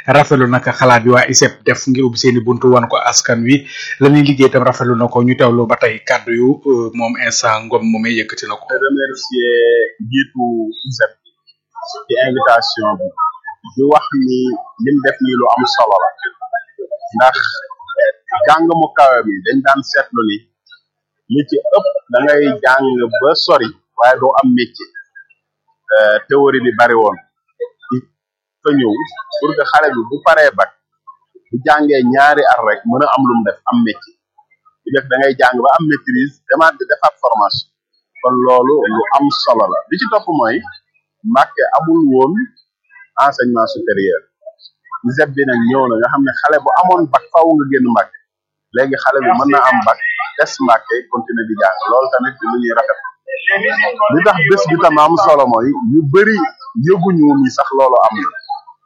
rafetlu nag xalaat bi waa ISEP def ngir ubbi seeni buntu wan ko askan wi la ñuy liggéey itam rafetlu na ko ñu teewlu ba tey kàddu yu moom instant ngom moomee yëkkati na ko. remercier njiitu ISEP ci invitation bi di wax ni lim def nii lu am solo la ndax jàng mu kawe bi dañ daan seetlu ni li ci ëpp da ngay jàng ba sori waaye doo am métier théorie bi bari woon fa ñëw pour que xale bi bu paree bac bu jàngee ñaari at rek mën a am lu mu def am métier bu def da ngay jàng ba am maîtrise demaat di defaat formation kon loolu lu am solo la li ci topp mooy Mbàkke amul woon enseignement supérieur ISEP bi nag ñëw na nga xam ne xale bu amoon bac faaw nga génn Mbàkke léegi xale bi mën na am bac des Mbàkke continuer di jàng loolu tamit di lu ñuy rafet li tax bés bi tam am solo mooy ñu bëri yëguñu ni sax loolu am na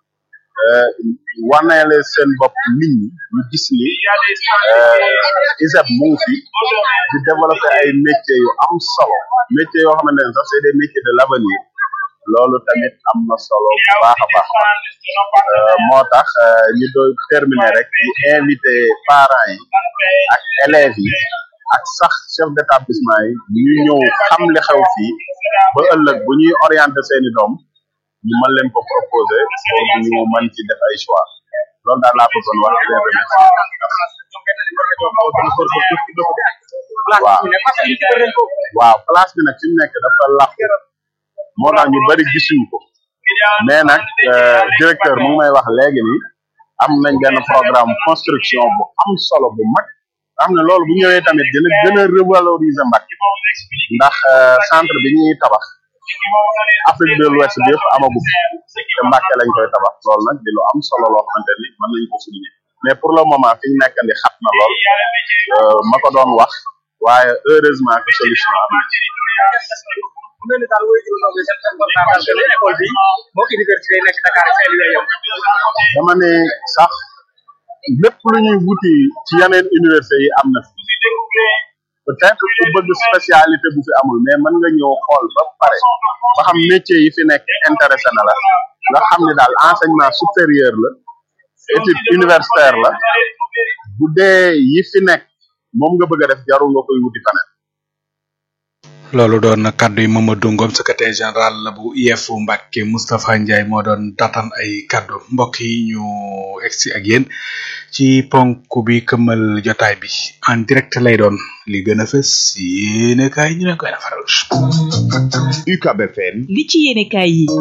waneele seen bopp nit ñi ñu gis ni ISEP mu ngi fi di développer ay métiers yu am solo métiers yoo xamante ne sax c'est des métiers de l'avenir loolu tamit am na solo bu baax a baax moo tax ñu doon terminer rek di invité parents yi ak élèves yi ak sax chef d'établissement yi ñu ñëw xam li xew fii ba ëllëg bu ñuy orienter seeni doom ñu mën leen ko proposer pour ñu mën ci def ay choix loolu daal laa bëggoon wax di leen remercier waaw waaw place bi nag fi mu nekk dafa làqu moo tax ñu bari gisuñ ko mais nag directeur mu ngi may wax léegi ni am nañ benn programme construction bu am solo bu mag xam ne loolu bu ñëwee tamit dina gën a revaloriser Mbacké ndax centre bi ñuy tabax Afrique de l'Ouest bi yëpp amagu te Mbacké lañ koy tabax loolu nag di lu am solo loo xamante ni mën nañ ko souligner mais pour le moment fi ñu nekk ni xat na lool ma ko doon wax waaye heureusement que solution am na dama ne sax lépp lu ñuy wuti ci yeneen université yi am na fi peut-être ku bëgg spécialité bu fi amul mais mën nga ñëw xool ba pare ba xam métier yi fi nekk intéressé na la nga xam ne daal enseignement supérieur la étude universitaire la bu dee yi fi nekk moom nga bëgg a def jarul nga koy wuti faneen loolu doon na kaddu yi Mamadou Ngom secrétaire général la bu IEF Mbacke Moustapha Ndiaye moo doon tatan ay kaddu mbokk yi ñu egsi ak yéen ci ponk bi këmmal jotaay bi en direct lay doon li gën a fës yéene kaay ñu leen koy defaral. UCAB FM. li ci yéene kaay yi.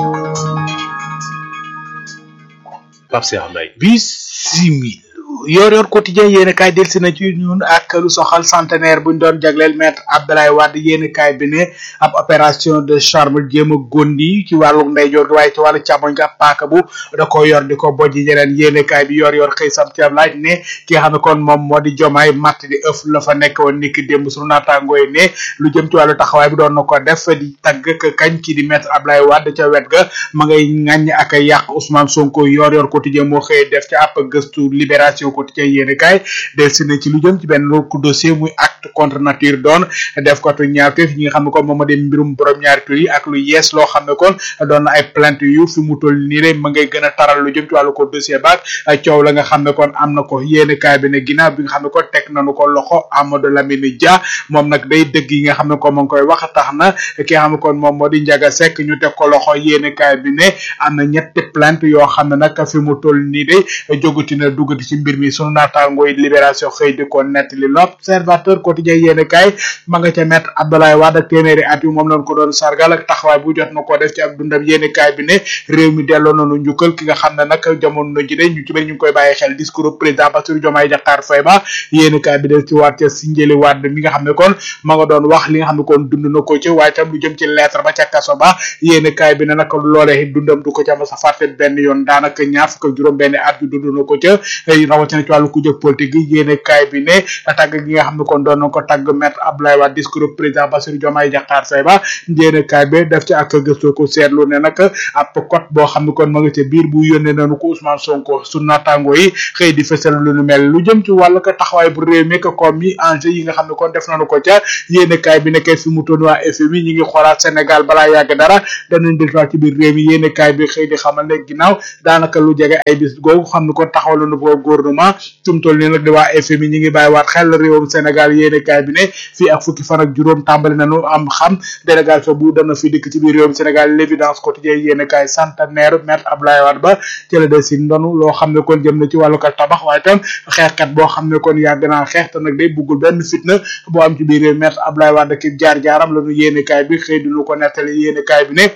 Pape Cheikh Mbaye. bisimil yor yor quotidien yéen kaay delsi na ci ñun ak lu soxal centenaire buñ doon jagleel maître Abdoulaye Wade yéen kaay bi ne ab opération de charme jéem a gondi ci wàllu ndeyjoor gi waaye ci wàllu càmmoñ nga paaka bu da ko yor di ko bojji ñeneen yéen kaay bi yor yor xëy sam ci am laaj ne ki nga xam ne kon moom moo di jomaay matt di ëf la fa nekk woon niki démb sunu naataangoo yi ne lu jëm ci wàllu taxawaay bi doon na ko def di tagg ak kañ kii di maître Abdoulaye Wade ca wet ga ma ngay ŋàññ ak a yàq Ousmane Sonko yor yor quotidien moo xëy def ci ab gëstu libération quotidien yéene kaay del si na ci lu jëm ci benn ku dossier muy acte contre nature doon def ko tu ñaawteef ñi nga xam ne kon moom ma di mbirum borom ñaari tur yi ak lu yees loo xam ne kon doon na ay plainte yu fi mu toll nii rek ma ngay gën a taral lu jëm ci wàllu ko dossier baak coow la nga xam ne kon am na ko yéene kaay bi ne ginnaaw bi nga xam ne kon teg nañu ko loxo Amadou Lamine Dia moom nag day dëgg yi nga xam ne kon ma ngi koy wax tax na ki nga xam ne kon moom moo di Ndiaga Seck ñu teg ko loxo yéene kaay bi ne am na ñetti plainte yoo xam ne nag fi mu toll nii de jógati na duggati ci mbir mi sunu naataangoo yi libération xëy di ko nettali l'observateur quotidien yéene kaay ma nga ca mettre Abdoulaye Wade ak téeméeri at yi moom lañ ko doon sargal ak taxawaay bu jot na ko def ci ab dundam yéene kaay bi ne réew mi delloo nañu njukkal ki nga xam ne nag jamono ji de ñu ci bëri ñu ngi koy bàyyi xel discours président Bassirou Diomaye Diakhar Faye ba yéene kaay bi del ci waat ca Sindiély Wade mi nga xam ne kon ma nga doon wax li nga xam ne kon dund na ko ci waaye tam lu jëm ci lettre ba ca kaso ba yéene kaay bi ne nag loolee dundam du ko ca ma sa fàtte benn yoon daanaka ñaar fukk ak juróom benn at yu dund na ko ca rawatina ci wàllu ku jëg politique gi yéene kaay bi ne tàgg gi nga xam ne kon doon na ko tàgg maître Abdoulaye Wade discours président Bassirou Diomaye Diakhar Faye ba yéene kaay bi def ci ak gëstu ko seetlu ne nag ab code boo xam ne kon ma nga ca biir bu yónnee nañu ko Ousmane Sonko su naataango yi xëy di fësal lu nu mel lu jëm ci wàllu ko taxawaay bu réew mi ko comme yi enjeu yi nga xam ne kon def nañu ko ca yéene kaay bi nekkee fi mu toon waa FMI ñi ngi xoolaat Sénégal balaa yàgg dara danañ delluwaat ci biir réew mi yéene kaay bi xëy di xamal ne ne ginnaaw daanaka lu jege ay bis googu xam ne kon taxawal na ko gouvernement tum toll nii nag di waa FMI ñi ngi bàyyiwaat xel réewum Sénégal yéene kaay bi ne fii ak fukki fan ak juróom tàmbali nañu am xam délégation bu dana fi dikk ci biir réewum Sénégal l'évidence quotidien yéene kaay centenaire maître Abdoulaye Wade ba ci la des si ndonu loo xam ne kon jëm na ci wàllu ko tabax waaye tam xeexkat boo xam ne kon yàgg naa xeex te nag day buggul benn fitna boo am ci biir réew maître Abdoulaye Wade ki jaar-jaaram la ñu yéene kaay bi xëy di lu ko nettali yéene kaay bi ne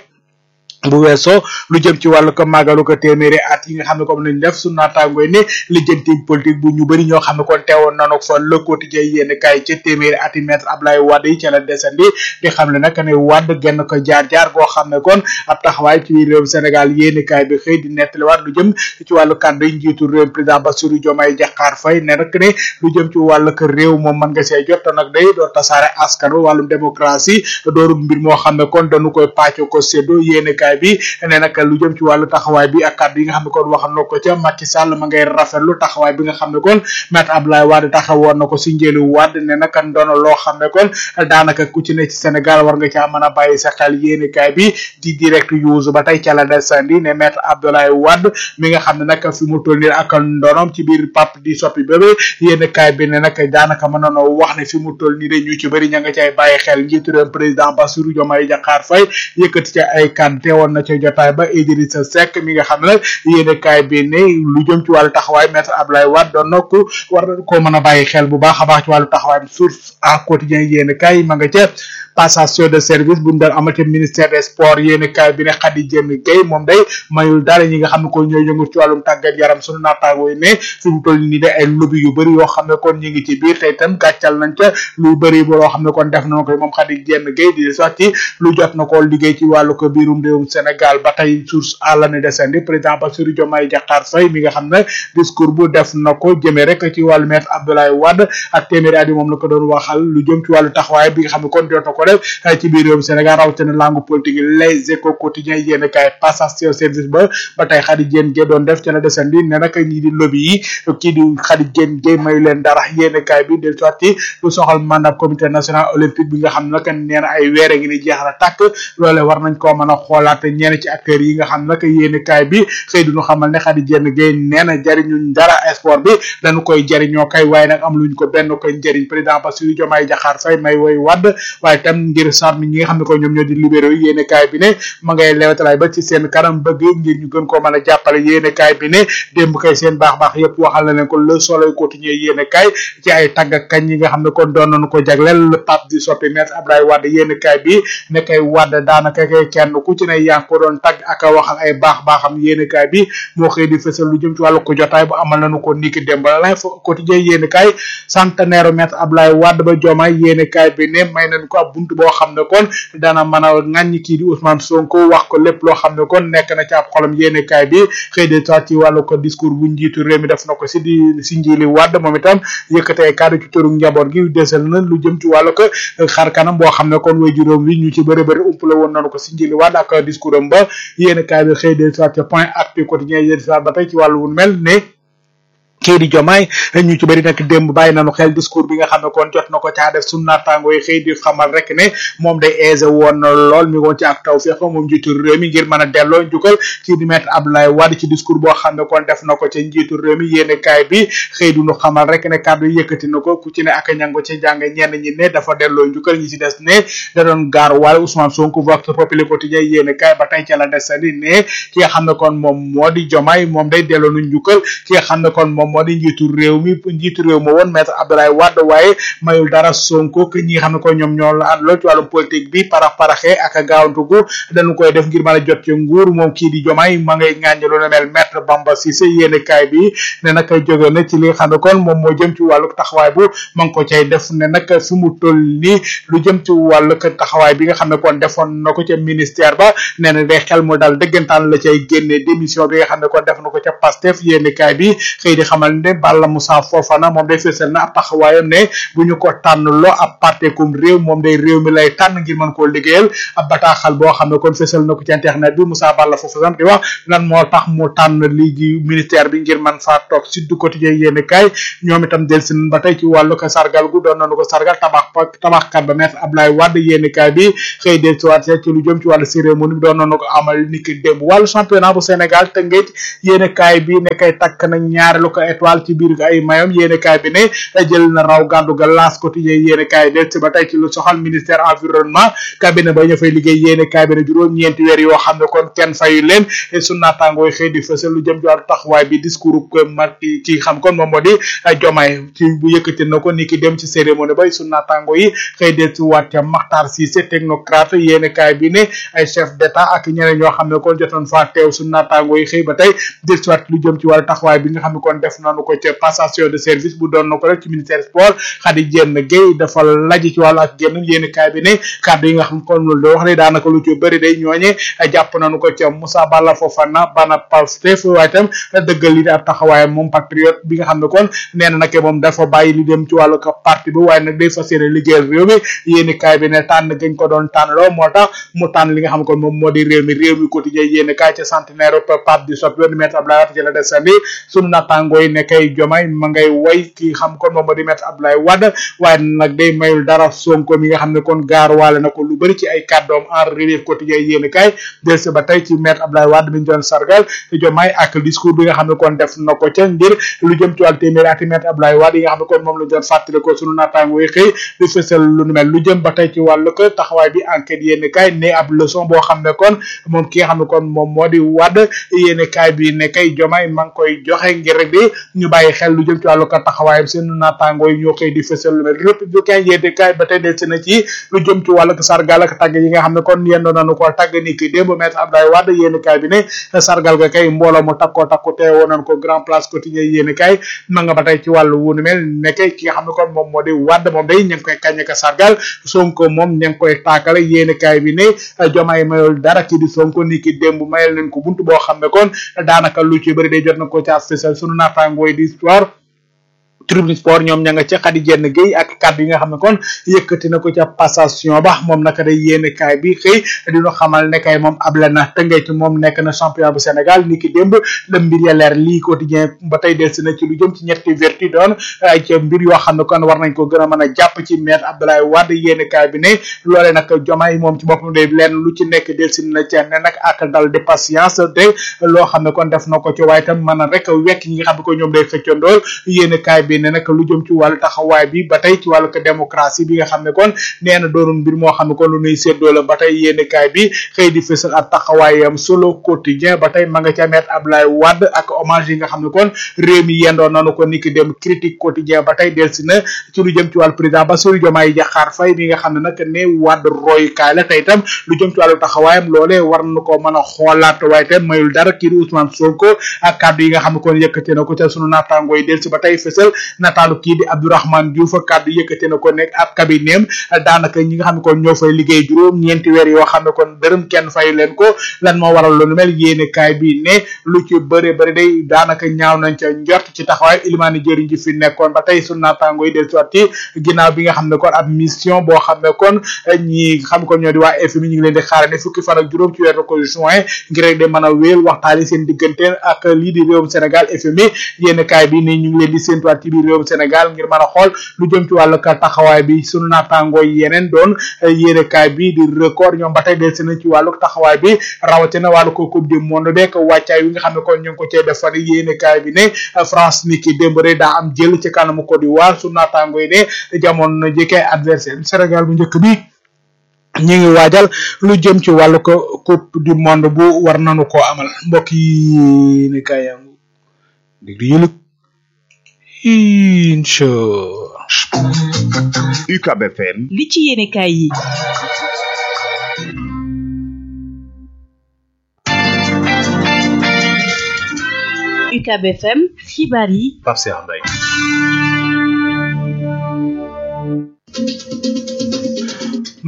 bu weesoo lu jëm ci wàllu ko màggalu ko téeméeri at yi nga xam ne comme nañ def su naataangooy ne lijjanti politique bu ñu bëri ñoo xam ne kon teewoon nanu fa le quotidien yéen kaay ca téeméeri at yi maître Abdoulaye Wade yi ca la desandi di xam ne nag ne Wade genn ko jaar-jaar goo xam ne kon ab taxawaay ci biir réew Sénégal yéen kaay bi xëy di nettaliwaat lu jëm ci wàllu kàddu yi njiitu réew président Bassirou Diomaye Diakhar Faye ne nag ne lu jëm ci wàllu ko réew moom mën nga see jot te nag day doo tasaare askan wàllum démocratie dooru mbir moo xam ne kon dañu koy pàcco ko séddo yéen kaay bi ne nag lu jëm ci wàllu taxawaay bi ak kàddu yi nga xam ne kon wax na ko ca Macky Sall ma ngay rafetlu taxawaay bi nga xam ne kon maître Abdoulaye Wade taxawoon na ko si njëlu Wade ne nag ndono loo xam ne kon daanaka ku ci ne ci Sénégal war nga caa mën a bàyyi sa xel yéenekaay bi di direct use ba tey ca la desandi ne maître Abdoulaye Wade mi nga xam ne nag fi mu toll nii ak ndonom ci biir pap di soppi bébé yéenekaay bi ne nag daanaka mën nañoo wax ne fi mu toll nii de ñu ci bëri ña nga cay bàyyi xel njiitu réew président Bassirou Diomaye Diakhar Faye yëkkati ca ay kàddu teewoon na ca jotaay ba Idrissa Seck mi nga xam ne nag yéenekaay bi ne lu jëm ci wàllu taxawaay maître Abdoulaye Wade doon na ko war koo mën a bàyyi xel bu baax a baax ci wàllu taxawaay source à quotidien yéenekaay ma nga ca passation de service bu ñu doon amate ministère des sports yéenekaay bi ne Khady Diène Gaye moom day mayul dara ñi nga xam ne ko ñooy yëngu ci wàllum tàggat yaram sunu naataangoo yi ne fi mu toll nii de ay lobby yu bëri yoo xam ne kon ñu ngi ci biir tey itam gàccal nañ ca lu bëri boo xam ne kon def na ko moom Khady Diène Gaye di sotti lu jot na ko liggéey ci wàllu ko biirum réewum Sénégal ba tey source à l'année descendi président Bassirou Diomaye Diakhar Faye mi nga xam ne discours bu def na ko jëmee rek ci wàllu maître Abdoulaye Wade ak téeméeri at yi moom la ko doon waxal lu jëm ci wàllu taxawaay bi nga xam ne kon jot na ko def ci biir réewum Sénégal rawatina langue politique yi les échos quotidiens yéen kaay passation service ba ba tey Khady Diène Gaye doon def ci la desandi ne nag ñii di lobby yi kii di Khady Diène Gaye mayu leen dara yéen kaay bi del sorti lu soxal mandat comité national olympique bi nga xam ne nag nee na ay weer a ngi ni jeex na tàkk loole war nañ koo mën a xoolaat ñenn ci acteurs yi nga xam ne nag yéen kaay bi xëy duñu xamal ne Khady Diène Gaye nee na jariñuñ dara sport bi dañu koy jariñoo kay waaye nag am luñ ko benn koy njëriñ président Bassirou Diomaye Diakhar Faye may woy wadd waaye tam ngir sarmi ñi nga xam ne ko ñoom ñoo di libéraux yi yéene kaay bi ne ma ngay lewetalaay ba ci seen kanam bëgg ngir ñu gën koo mën a jàppale yéene kaay bi ne démb kay seen baax baax yëpp waxal na leen ko le soleil quotidien yéene kaay ci ay tagg ak kañ yi nga xam ne kon doon nañu ko jagleel le pape di soppi maître Abdoulaye Wade yéene kaay bi ne kay Wade daanaka kay kenn ku ci ne yaa ngi ko doon tagg ak a waxal ay baax baaxam yéene kaay bi moo xëy di fësal lu jëm ci wàllu ko jotaay bu amal nañu ko niki démb la quotidien yéene kaay centenaire maître Abdoulaye Wade ba Diomaye yéene kaay bi ne may nañ ko ab buntu boo xam ne kon dana mën a ŋàññi kii di Ousmane Sonko wax ko lépp loo xam ne kon nekk na ci ab xolam yéene kaay bi xëy de soit ci wàllu ko discours bu njiitu réew mi def na ko si di si njiili Wade moom itam yëkkatee kàddu ci tëru njaboot gi desal na lu jëm ci wàllu ko xar kanam boo xam ne kon way juróom wi ñu ci bëri bëri umpale woon nañu ko si njiili Wade ak discours am ba yéene kaay bi xëy de soit point actu quotidien yéen soit ba tey ci wàllu wu mel ne kii di jomaay ñu ci bëri nag démb bàyyi nañu xel discours bi nga xam ne kon jot na ko caa def sunu naataango yi xëy di xamal rek ne moom day aisé woon lool mi woon ci ak taw feex moom njiitu réew mi ngir mën a delloo njukkal kii di maître Abdoulaye Wade ci discours boo xam ne kon def na ko ca njiitu réew mi yéene kaay bi xëy du ñu xamal rek ne kàddu yëkkati na ko ku ci ne ak ñango ci jàng ñenn ñi ne dafa delloo njukkal ñi ci des ne da doon gaar waale Ousmane Sonko vox populi quotidien yéene kaay ba tey ca la desandi ne ki nga xam ne kon moom moo di jomaay moom day delloo nu njukkal ki nga xam ne kon moom moo di njiitu réew mi njiitu réew ma woon maître Abdoulaye Wade waaye mayul dara Sonko que ñi nga xam ne ko ñoom ñoo la àndaloo ci wàllum politique bi parax paraxee ak gaawantugu dañu koy def ngir mën a jot ci nguur moom kii di jomaay ma ngay ŋàññi lu ne mel maître Bamba Cissé yéene kaay bi ne nag jóge na ci li nga xam ne kon moom moo jëm ci wàllu taxawaay bu ma ngi ko cay def ne nag fi mu toll nii lu jëm ci wàllu taxawaay bi nga xam ne kon defoon na ko ca ministère ba nee na day xel mu daal dëggantaan la cay génne démission bi nga xam ne kon def na ko ca Pastef yéene kaay bi xëy di xamal xamal ne Balla Moussa Fofana moom day fësal na ab taxawaayam ne bu ñu ko tànn loo ab parti comme réew moom day réew mi lay tànn ngir mën koo liggéeyal ab bataaxal boo xam ne kon fësal na ko ci internet bi Moussa Balla Fofana di wax lan moo tax mu tànn lii di ministère bi ngir man faa toog Sud Quotidien yéen kaay ñoom itam delsi nañ ba tey ci wàllu ko sargal gu doon nañu ko sargal tabax tabaxkat ba maître Abdoulaye Wade yéen kaay bi xëy del si waat ci lu jëm ci wàllu cérémonie bi doon nañu ko amal niki démb wàllu championnat bu Sénégal Tëngéej yéen kaay bi ne kay takk na ñaareelu ko étoile ci biir ay mayom yéen kaay bi ne jël na raw gàddu ga L'As Quotidien yéen kaay del si ba tey ci lu soxal ministère environnement cabinet ba ñu fay liggéey yéen kaay bi ne juróom ñeenti weer yoo xam ne kon kenn fayu leen su naataangooy xëy di fësal lu jëm ci wàllu taxawaay bi discours ko mag ki xam kon moom moo di Jomaay ci bu yëkkati na ko ni ki dem ci cérémonie bay su naataango yi xëy del si waat ca Makhtar Cissé technocrate yéen kaay bi ne ay chef d'état ak ñeneen ñoo xam ne kon jotoon faa teew su naataango yi xëy ba tey del si waat lu jëm ci wàllu taxawaay bi nga xam ne kon def nañu ko ca passation de service bu doon na ko rek ci ministère sport Khady Diène Gaye dafa laji ci wàllu ak génn yéen kaay bi ne kàddu yi nga xam kon loolu da wax ne daanaka lu ci bëri day ñooñe jàpp nañu ko ca Moussa Balla Fofana bana Pastef waaye itam dëggal li ab taxawaayam moom patriote bi nga xam ne kon nee na nag moom dafa bàyyi li dem ci wàllu ko parti bi waaye nag day fas yéene liggéeyal réew mi yéeni kaay bi ne tànn gañ ko doon tànn loo moo tax mu tànn li nga xam ne kon moom moo di réew mi réew mi quotidien yéeni kaay ca centenaire Pape di soppi woon maître Abdoulaye Wade ci la desandi sunu nattangoo yi ne kay jomay ma ngay way ki xam kon moom moo di maître Abdoulaye Wade waaye nag day mayul dara Sonko mi nga xam ne kon gaar waale na ko lu bëri ci ay kàddoom en relief quotidien yéeni kaay del si ba tey ci maître Abdoulaye Wade mi ñu doon sargal jomaay ak discours bi nga xam ne kon def na ko ca ngir lu jëm ci wàllu téeméeri ati maître Abdoulaye Wade yi nga xam ne kon moom la doon fàttali ko sunu naataango yi xëy di fësal lu nu mel lu jëm ba tey ci wàllu ko taxawaay bi enquête yéeni kaay ne ab leçon boo xam ne kon moom ki nga xam ne kon moom moo di Wade yéeni kaay bi ne kay jomaay ma ngi koy joxe ngir rek di ñu bàyyi xel lu jëm ci wàllu ko taxawaayam sunu naataango yi ñoo xëy di fësal lu mel républicain yéeni kaay ba tey del si na ci lu jëm ci wàllu ko sargal ak tàgg yi nga xam ne kon yendoo nañu ko tàgg ni ki démb maître Abdoulaye Wade yéeni kaay bi ne sargal ga kay mbooloo mu takkoo takku teewoo nañ ko grand place quotidien yéeni kaay ma nga ba tey ci wàllu wunu mel nekke ki nga xam ne kon moom moo di Wade moom day ña ngi koy kañ ka sargal Sonko moom ña ngi koy taakale yéeni kaay bi ne jomaay mayul dara ki di Sonko ni ki démb mayal nañ ko buntu boo xam ne kon daanaka lu ci bëri day jot na ko ci spécial sunu naataangooy di histoire tribune sport ñoom ña nga ca Khady Diène Gueye ak kàddu yi nga xam ne kon yëkkati na ko ca passation ba moom naka day yéene kaay bi xëy dinu xamal ne kay moom able na tëngee ci moom nekk na champion bu Sénégal ni ki démb la mbir ya leer lii quotidien ba tey delsi na ci lu jëm ci ñetti vertu doon ay ca mbir yoo xam ne kon war nañ ko gën a mën a jàpp ci maître Abdoulaye Wade yéene kaay bi ne loolee nag jomaay moom ci boppam day leen lu ci nekk delsi na ca ne nag ak dal de patience te loo xam ne kon def na ko ci waaye tam mën a rek wekk ñi nga xam ne ko ñoom day xëccandool yéene kaay bi ne nag lu jëm ci wàllu taxawaay bi ba tey ci wàllu ko démocratie bi nga xam ne kon nee na doonul mbir moo xam ne kon lu nuy séddoo la ba tey yéene kaay bi xëy di fësal ak taxawaayam solo quotidien ba tey ma nga ca mettre Abdoulaye Wade ak hommage yi nga xam ne kon réew mi yendoo nanu ko niki dem critique quotidien ba tey delsi na ci lu jëm ci wàllu président Bassirou Diomaye Diakhar Faye mi nga xam ne nag ne Wade royukaay la tey itam lu jëm ci wàllu taxawaayam loolee war na ko mën a xoolaat waaye itam mayul dara kii di Ousmane Sonko ak kàddu yi nga xam ne kon yëkkate na ko ca sunu naataangoo yi delsi ba tey fësal nataalu kii di Abdourahmane Diouf kàddu yëkkate na ko nekk ab cabinetem daanaka ñi nga xam ne kon ñoo fay liggéey juróom ñeenti weer yoo xam ne kon dërëm kenn fay leen ko lan moo waral lu mel yéene kaay bi ne lu ci bëre bëri day daanaka ñaaw nañ ca njort ci taxawaay ilimaani jëriñ ji fi nekkoon ba tey sunu naataango yi del soit ci ginnaaw bi nga xam ne kon ab mission boo xam ne kon ñi xam ko ñoo di waa FMI ñu ngi leen di xaarane fukki fan ak juróom ci weeru ko juin ngir rek de mën a wéel waxtaani seen diggante ak lii di réewum Sénégal FMI yéene kaay bi ne ñu ngi leen di séentuwaat ci biir réewum Sénégal ngir mën a xool lu jëm ci wàllu ka taxawaay bi sunu naataangoo yeneen doon yéene kaay bi di record ñoom ba tey del si nañ ci wàllu taxawaay bi rawatina wàllu ko coupe du monde beeg wàccaay wi nga xam ne kon ñu ngi ko cee defar yéene kaay bi ne France ni ki démb rek daa am jël ci kanamu Côte d'Ivoire sunu naataangoo yi ne jamono na jëkkee adversaire Sénégal bu njëkk bi ñu ngi waajal lu jëm ci wàllu ko coupe du monde bu war nañu koo amal mbokk yi ne kaay yangu déglu yëlëg incha UCAB FM li ci yéene kaay yi UCAB FM xibaar yi Pape Cheikh Mbaye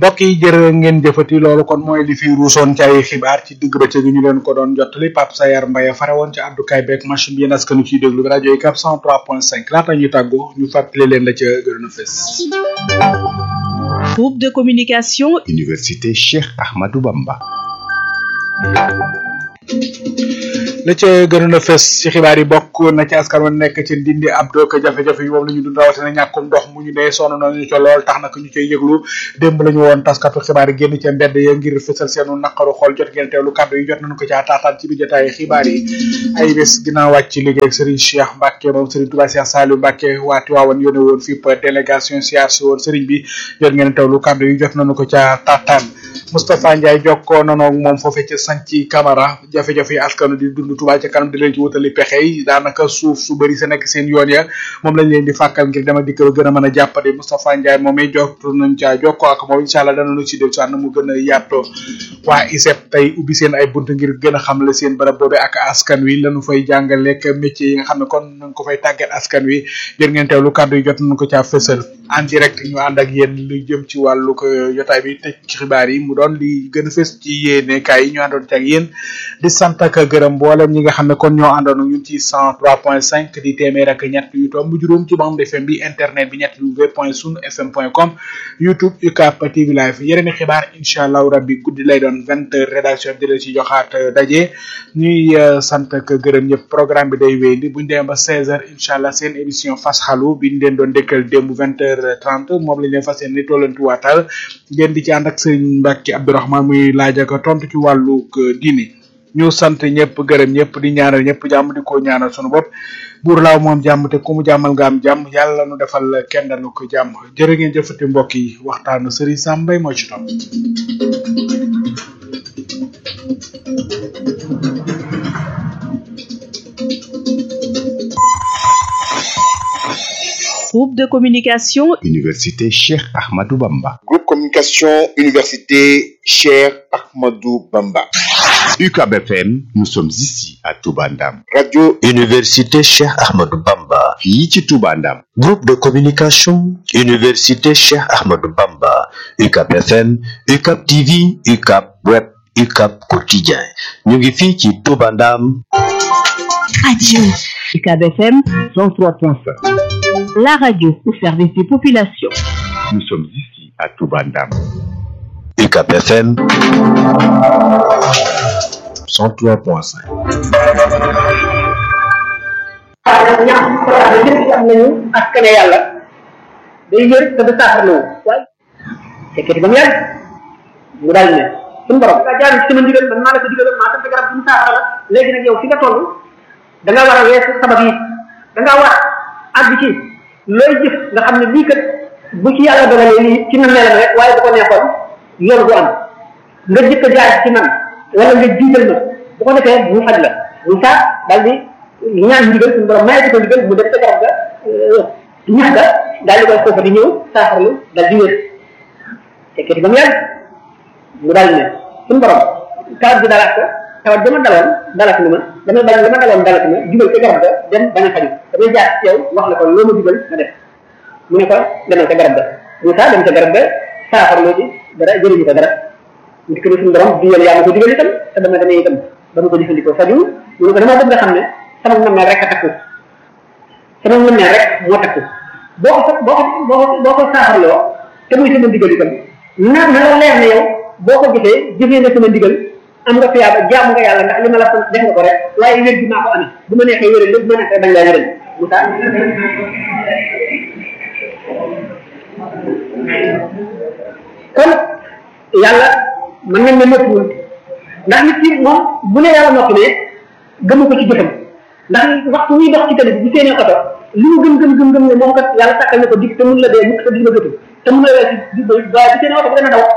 mbokk yi jërë ngeen jëfati loolu kon mooy li fi ruusoon ci ay xibaar ci digg bëccëg ñu leen ko doon jottali Pape Sayar Mbaye fare woon ci àddukaay beeg machine bi yéen askanu ciy déglu bi rajo yi 403.5 laata ñuy tàggoo ñu fàttali leen la ca gërëm a fes. Groupe de communication. Université Cheikh Ahmadou Bamba. la ca gënoon a fes ci xibaar yi bokk na ci askan wa nekk ci ndindi ab dook jafe-jafe yi moom la ñu dund rawatina ñàkkum ndox mu ñu dee sonn nañu ca lool tax nag ñu cay yëglu démb la ñu woon taskatu xibaar yi génn ca mbedd ya ngir fësal seenu naqaru xool jot ngeen teewlu kàddu yi jot nañu ko caa taataan ci biir jotaay xibaar yi ay bés ginnaaw wàcc ci liggéey ak Serigne Cheikh Mbacke moom Serigne Touba Cheikh Saliou Mbacke waati waawoon yónne woon fii délégation siyaar si woon Serigne bi jot ngeen teewlu kàddu yi jot nañu ko caa taataan Moustapha Ndiaye jokkoo nanoog moom foofee ca Santhi Camara jafe-jafe yi askanu di dund Touba ca kanam di leen ci wutali pexe yi daanaka suuf su bëri sa nekk seen yoon ya moom lañ leen di fàkkal ngir dama dikk gën a mën a jàppale Moustapha Ndiaye moom it jot nañ caa jokkoo ak moom incha allah danañu ci del sànn mu gën a yaatoo waa ISEP tey ubbi seen ay bunt ngir gën a xamle seen barab boobe ak askan wi lañu fay jàngaleek métier yi nga xam ne kon nañ ko fay tàggat askan wi jër ngeen teewlu kàddu yi jot nañu ko caa fësal en direct ñu ànd ak yéen lu jëm ci wàllu ko jotaay bi tëj ci xibaar yi mu doon li gën a fës ci yéene kaay yi ñu àndoon ci ak yéen di sant ak gërëm mboolem ñi nga xam ne kon ñoo àndoon ñun ci 103.5 di téeméer ak ñett yu tomb juróom ci bande FM bi internet bi ñett w point sun fm point com youtube UCAP TV live yeneen i xibaar incha allahu rabbi guddi lay doon vingt heures rédaction bi di la ci joxaat daje ñuy sant ak gërëm ñëpp programme bi day wéy di buñ demee ba 16 heures incha allah seen émission fas xalu biñ leen doon dëkkal démb vingt heures trente moom lañ leen fas yéene ni tollantu waatal ngeen di ci ànd ak sëriñ Mbacke Abdourahmane muy laaj ak tontu ci wàllu diini ñu sant ñëpp gërëm ñëpp di ñaanal ñëpp jàmm di ko ñaanal sunu bopp buur laaw moom jàmm te ku mu jàmmal nga am jàmm yàlla nu defal kenn lu ko jàmm jërë ngeen jëfati mbokk yi waxtaanu sëriñ Sam Mbaye moo ci topp Groupe de communication. Université Cheikh Ahmadou Bamba. Groupe communication Université Cheikh Ahmadou Bamba. UCAB FM, nous sommes ici à Toubandam. Radio Université Cheikh Ahmadou Bamba. fii ci Toubandam. Groupe de communication Université Cheikh Ahmadou Bamba. UCAB FM, UCAB TV, UCAB Web, UCAB Quotidien. ñu ngi fii ci Toubandam. Radio. UCAB FM 103.5. La radio au service des populations. Nous sommes ici à Toubandam. UCAB FM 103.5. ñax programme yi yëpp am nañu askane yàlla day wér te du saafarloo waaye fekkati ba mu yàgg mu daal ne suñu borom nga jaar ci sama ndigal man maa la ko digaloon maa sant garab bu mu saafara la léegi nag yow fi nga toll da nga war a weesu sabab yi da nga war àgg ci looy jëf nga xam ne lii kat bu ci yàlla dogalee lii ci na melam rek waaye bu ko neexoon yoon du am nga jëkk a jaar ci man wala nga jiital ma bu ko defee mu faj la mu saa daal di ñaan ndigal suñu borom mayati ko ndigal mu def sa garab ga ñax ga daal di koy foofa di ñëw saafarlu daal di wér fekkati ba mu yàgg mu daal ne suñu borom tawat bi dalaat ko tawat dama daloon dalat ni ma damay bañ dama daloon dalat ma jubal ca garab ga dem bañ a faju damay jaar ci yow wax la ko loo ma jubal ma def mu ne ko demal ca garab ga mu saa dem ca garab ga saafarloo ci dara jëriñu ko dara nit ko ne suñu borom digal yaa ma ko digal itam te dama demee itam ba ma ko jëfandikoo faju mu ne ko dama bëgg nga xam ne sama nammeel rek a takku sama nammeel rek moo takku boo ko boo ko boo ko boo ko saafarloo te muy sama ndigal itam na na la leer ne yow boo ko jëfee jëfee nga sama ndigal am nga fiyaaba jaamu nga yàlla ndax li ma la sant def nga ko rek waaye wér gi maa ko amee bu ma neexee wéral lépp bu ma neexee bañ laa wéral Moussa kon yàlla mën nañ ne noppiwul ndax nit ki moom bu ne yàlla noppi ne gëmu ko ci jëfam ndax waxtu muy dox ci tali bi bu seenee oto li mu gëm gëm gëm gëm ne moom kat yàlla sàkkal na ko dig te mun la dee mukk te dig la jotul te mun la weesu di waaye bu seenee oto bu dana daw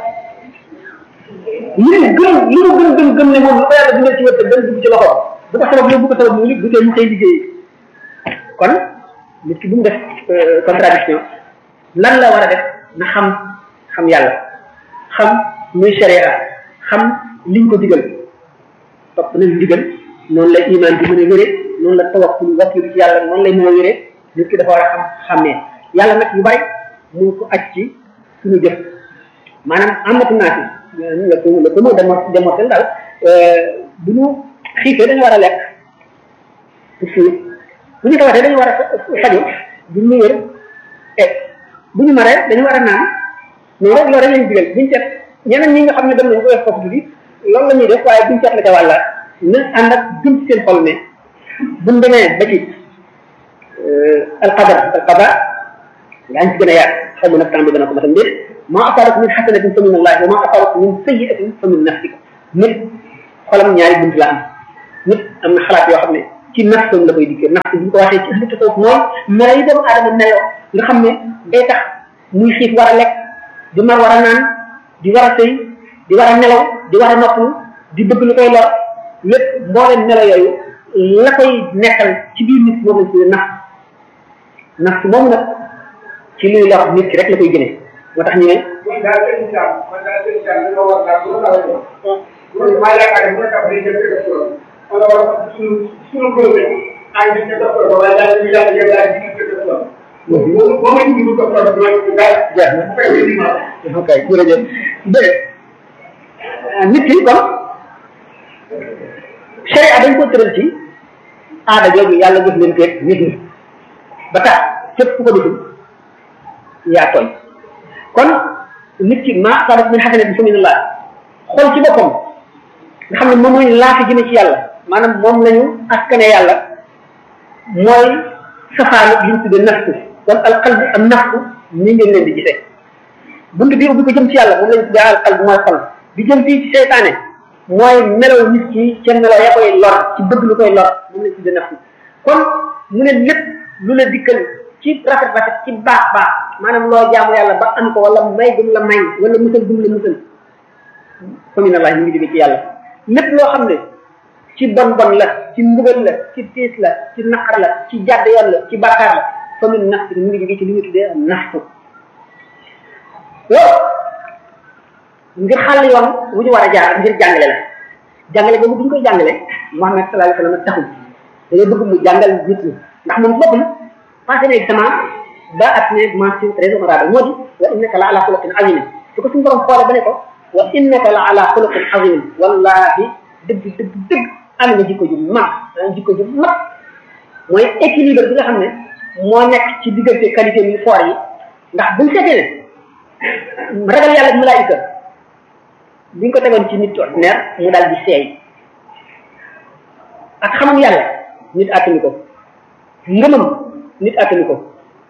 li mu gëm li mu gëm gëm gëm ne moom lu ko yàlla bindal ci wërsëg dana dugg ci loxo bu ko sabab bu ko sabab mu bu tee mu koy liggéey kon nit ki bu mu def contradiction lan la war a def na xam xam yàlla xam muy sharia xam liñ ko digal topp nañ digal noonu la iman bi mën a wéree noonu la tawakkul wakkilu ci yàlla noonu lay mën a wéree nit ki dafa war a xam xàmmee yàlla nag yu bari mu ngi ko aj ci suñu jëf maanaam amatu naa si le ko le ko mot démortel daal bu ñu xiifee dañu war a lekk pour suur bu ñu tawatee dañu war a faju bu ñu wér et bu ñu maree dañu war a naan noonu rek loolu rek lañu digal buñu seet ñeneen ñi nga xam ne dem nañu ko def foofu tuuti loolu la ñuy def waaye buñu seet la ca wàlla na ànd ak gëm ci seen xol ne buñ demee ba ci alqadar alqada yaa ngi ci gën a yaat xaw ma nag temps bi dana ko matam déet ma asabat min xasanatin fa min allahi wa ma asabat min sayiatin fa min nafsika nit xolam ñaari bunt la am nit am na xalaat yoo xam ne ci nafsam la koy dikkee nafs bu ñu ko waxee ci ahlu tasawuf mooy melo yi doomu aadama meloo nga xam ne day tax muy xiif war a lekk di mar war a naan di war a sëy di war a nelaw di war a noppalu di bëgg lu koy lor lépp mbooleem melo yooyu la koy nekkal ci biir nit moom lañ tuddee nafs nafs moom nag ci luy lor nit ki rek la koy gënee moo tax ñu ne man daal seen islam man daal seen islam dañoo war daal bu la xamee loolu maa yaakaar ne bu la tax day jëm ci docteur wala wala suñu suñu groupe ay nit ci docteur ba waaye daal ñu yàlla yëpp daal di ci docteur boobu boo ma ñu docteur bi mooy daal jeex na bu fekkee ni ma ok jërëjëf dégg nit ki kon sharia dañ ko tëral ci aada jooju yàlla jëf leen teeg nit ñi ba tax képp ku ko deful yaa tooñ kon nit ki ma asabat min xasanatin fa min allah xool ci boppam nga xam ne moom mooy laafi jëme ci yàlla maanaam moom lañu askane yàlla mooy safaanu li ñu tuddee nafsu kon alqalbu ak nafsu ni ngeen leen di gisee bunt bi ubbi ko jëm ci yàlla moom lañu tuddee alqalbu mooy xol bi jëm fii ci seytaane mooy melaw nit ki ca melaw ya koy lor ci bëgg lu koy lor moom lañu tuddee nafsu kon mu ne lépp lu la dikkal ci rafet rafet ci baax baax maanaam loo jaamu yàlla ba am ko wala may gum la may wala musal gum la musal fa min allah ñu ngi jóge ci yàlla lépp loo xam ne ci bon bon la ci mbugal la ci tiis la ci naqar la ci jàdd yoon la ci bàkkaar la fa min nafsi mu ngi jóge ci li ñu tuddee nafsu loolu ngir xàll yoon wu ñu war a jaar ngir jàngale la jàngale boobu bu ñu koy jàngale Muhammad sallallahu alayhi wa sallam taxul dañoo bëgg mu jàngal nit ñi ndax moom boppam passé na examen ba at ne mention très honorable moo di wa innaka la ala xuluqin azim su ko suñu borom xoole ba ne ko wa innaka la ala xuluqin azim wallahi dëgg dëgg dëgg am nga jikko ju mag jikko ju mag mooy équilibre bi nga xam ne moo nekk ci diggante qualité yu foor yi ndax buñ seetee ne ragal yàlla ak malaayika biñ ko tegoon ci nit ordinaire mu daal di seey ak xamam yàlla nit attanu ko ngëmam nit attanu ko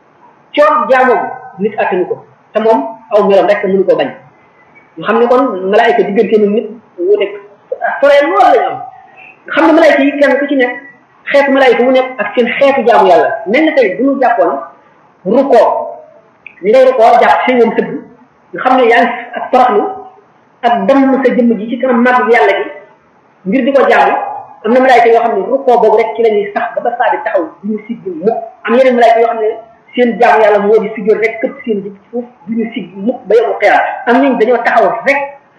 coor jaamoom nit attanu ko te moom aw melam rek mënu ko bañ nga xam ne kon malaayika diggante ni nit wuute soree loolu lañu am nga xam ne malaayika yi kenn ku ci nekk xeetu malaayika mu nekk ak seen xeetu jaamu yàlla mel na tey bu ñu jàppoon rukkoo ni ngay rukkoo jàpp seen yoon sëgg nga xam ne yaa ngi ak toroxlu ak dem sa jëmm ji ci kanam màgg yàlla gi ngir di ko jaamu am na malaayika yoo xam ne rukkoo boobu rek ci la ñuy sax ba ba saa di taxaw du ñu sigg mukk am yeneen malaayika yoo xam ne seen jaamu yàlla moo di siggoon rek këpp seen ji ci suuf du ñu sigg mukk ba yomu xiyaam am nañ dañoo taxaw rek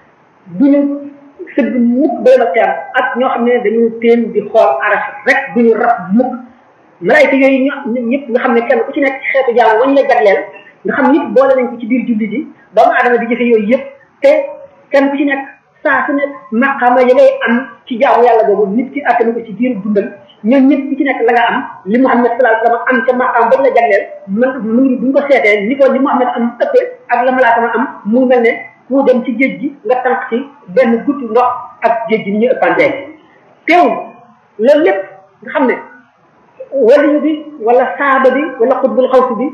du ñu sëgg mukk ba yomu xiyaam ak ñoo xam ne dañu teen di xool aras rek du ñu rab mukk malaayika yooyu ñu ñëpp nga xam ne kenn ku ci nekk xeetu jaamu wañ la jagleel nga xam nit boole nañ ko ci biir julli ji doomu aadama di jëfe yooyu yëpp te kenn ku ci nekk saa su nekk maqaama ya ngay am ci jaamu yàlla boobu nit ki attanu ko ci biir dundal ñoom ñëpp ku ci nekk la nga am li Muhammad sallallahu alayhi wasallam am ca maqaam bañ la jagleel man mu ngi buñ ko seetee ni ko li Muhammad am ëppee ak la malaaka ma am mu ngi mel ne ku dem ci géej gi nga tànk ci benn guddi ndox ak géej gi ni ñu ëppantee teewul loolu lépp nga xam ne waliyu bi wala saaba bi wala xutbul xawsi bi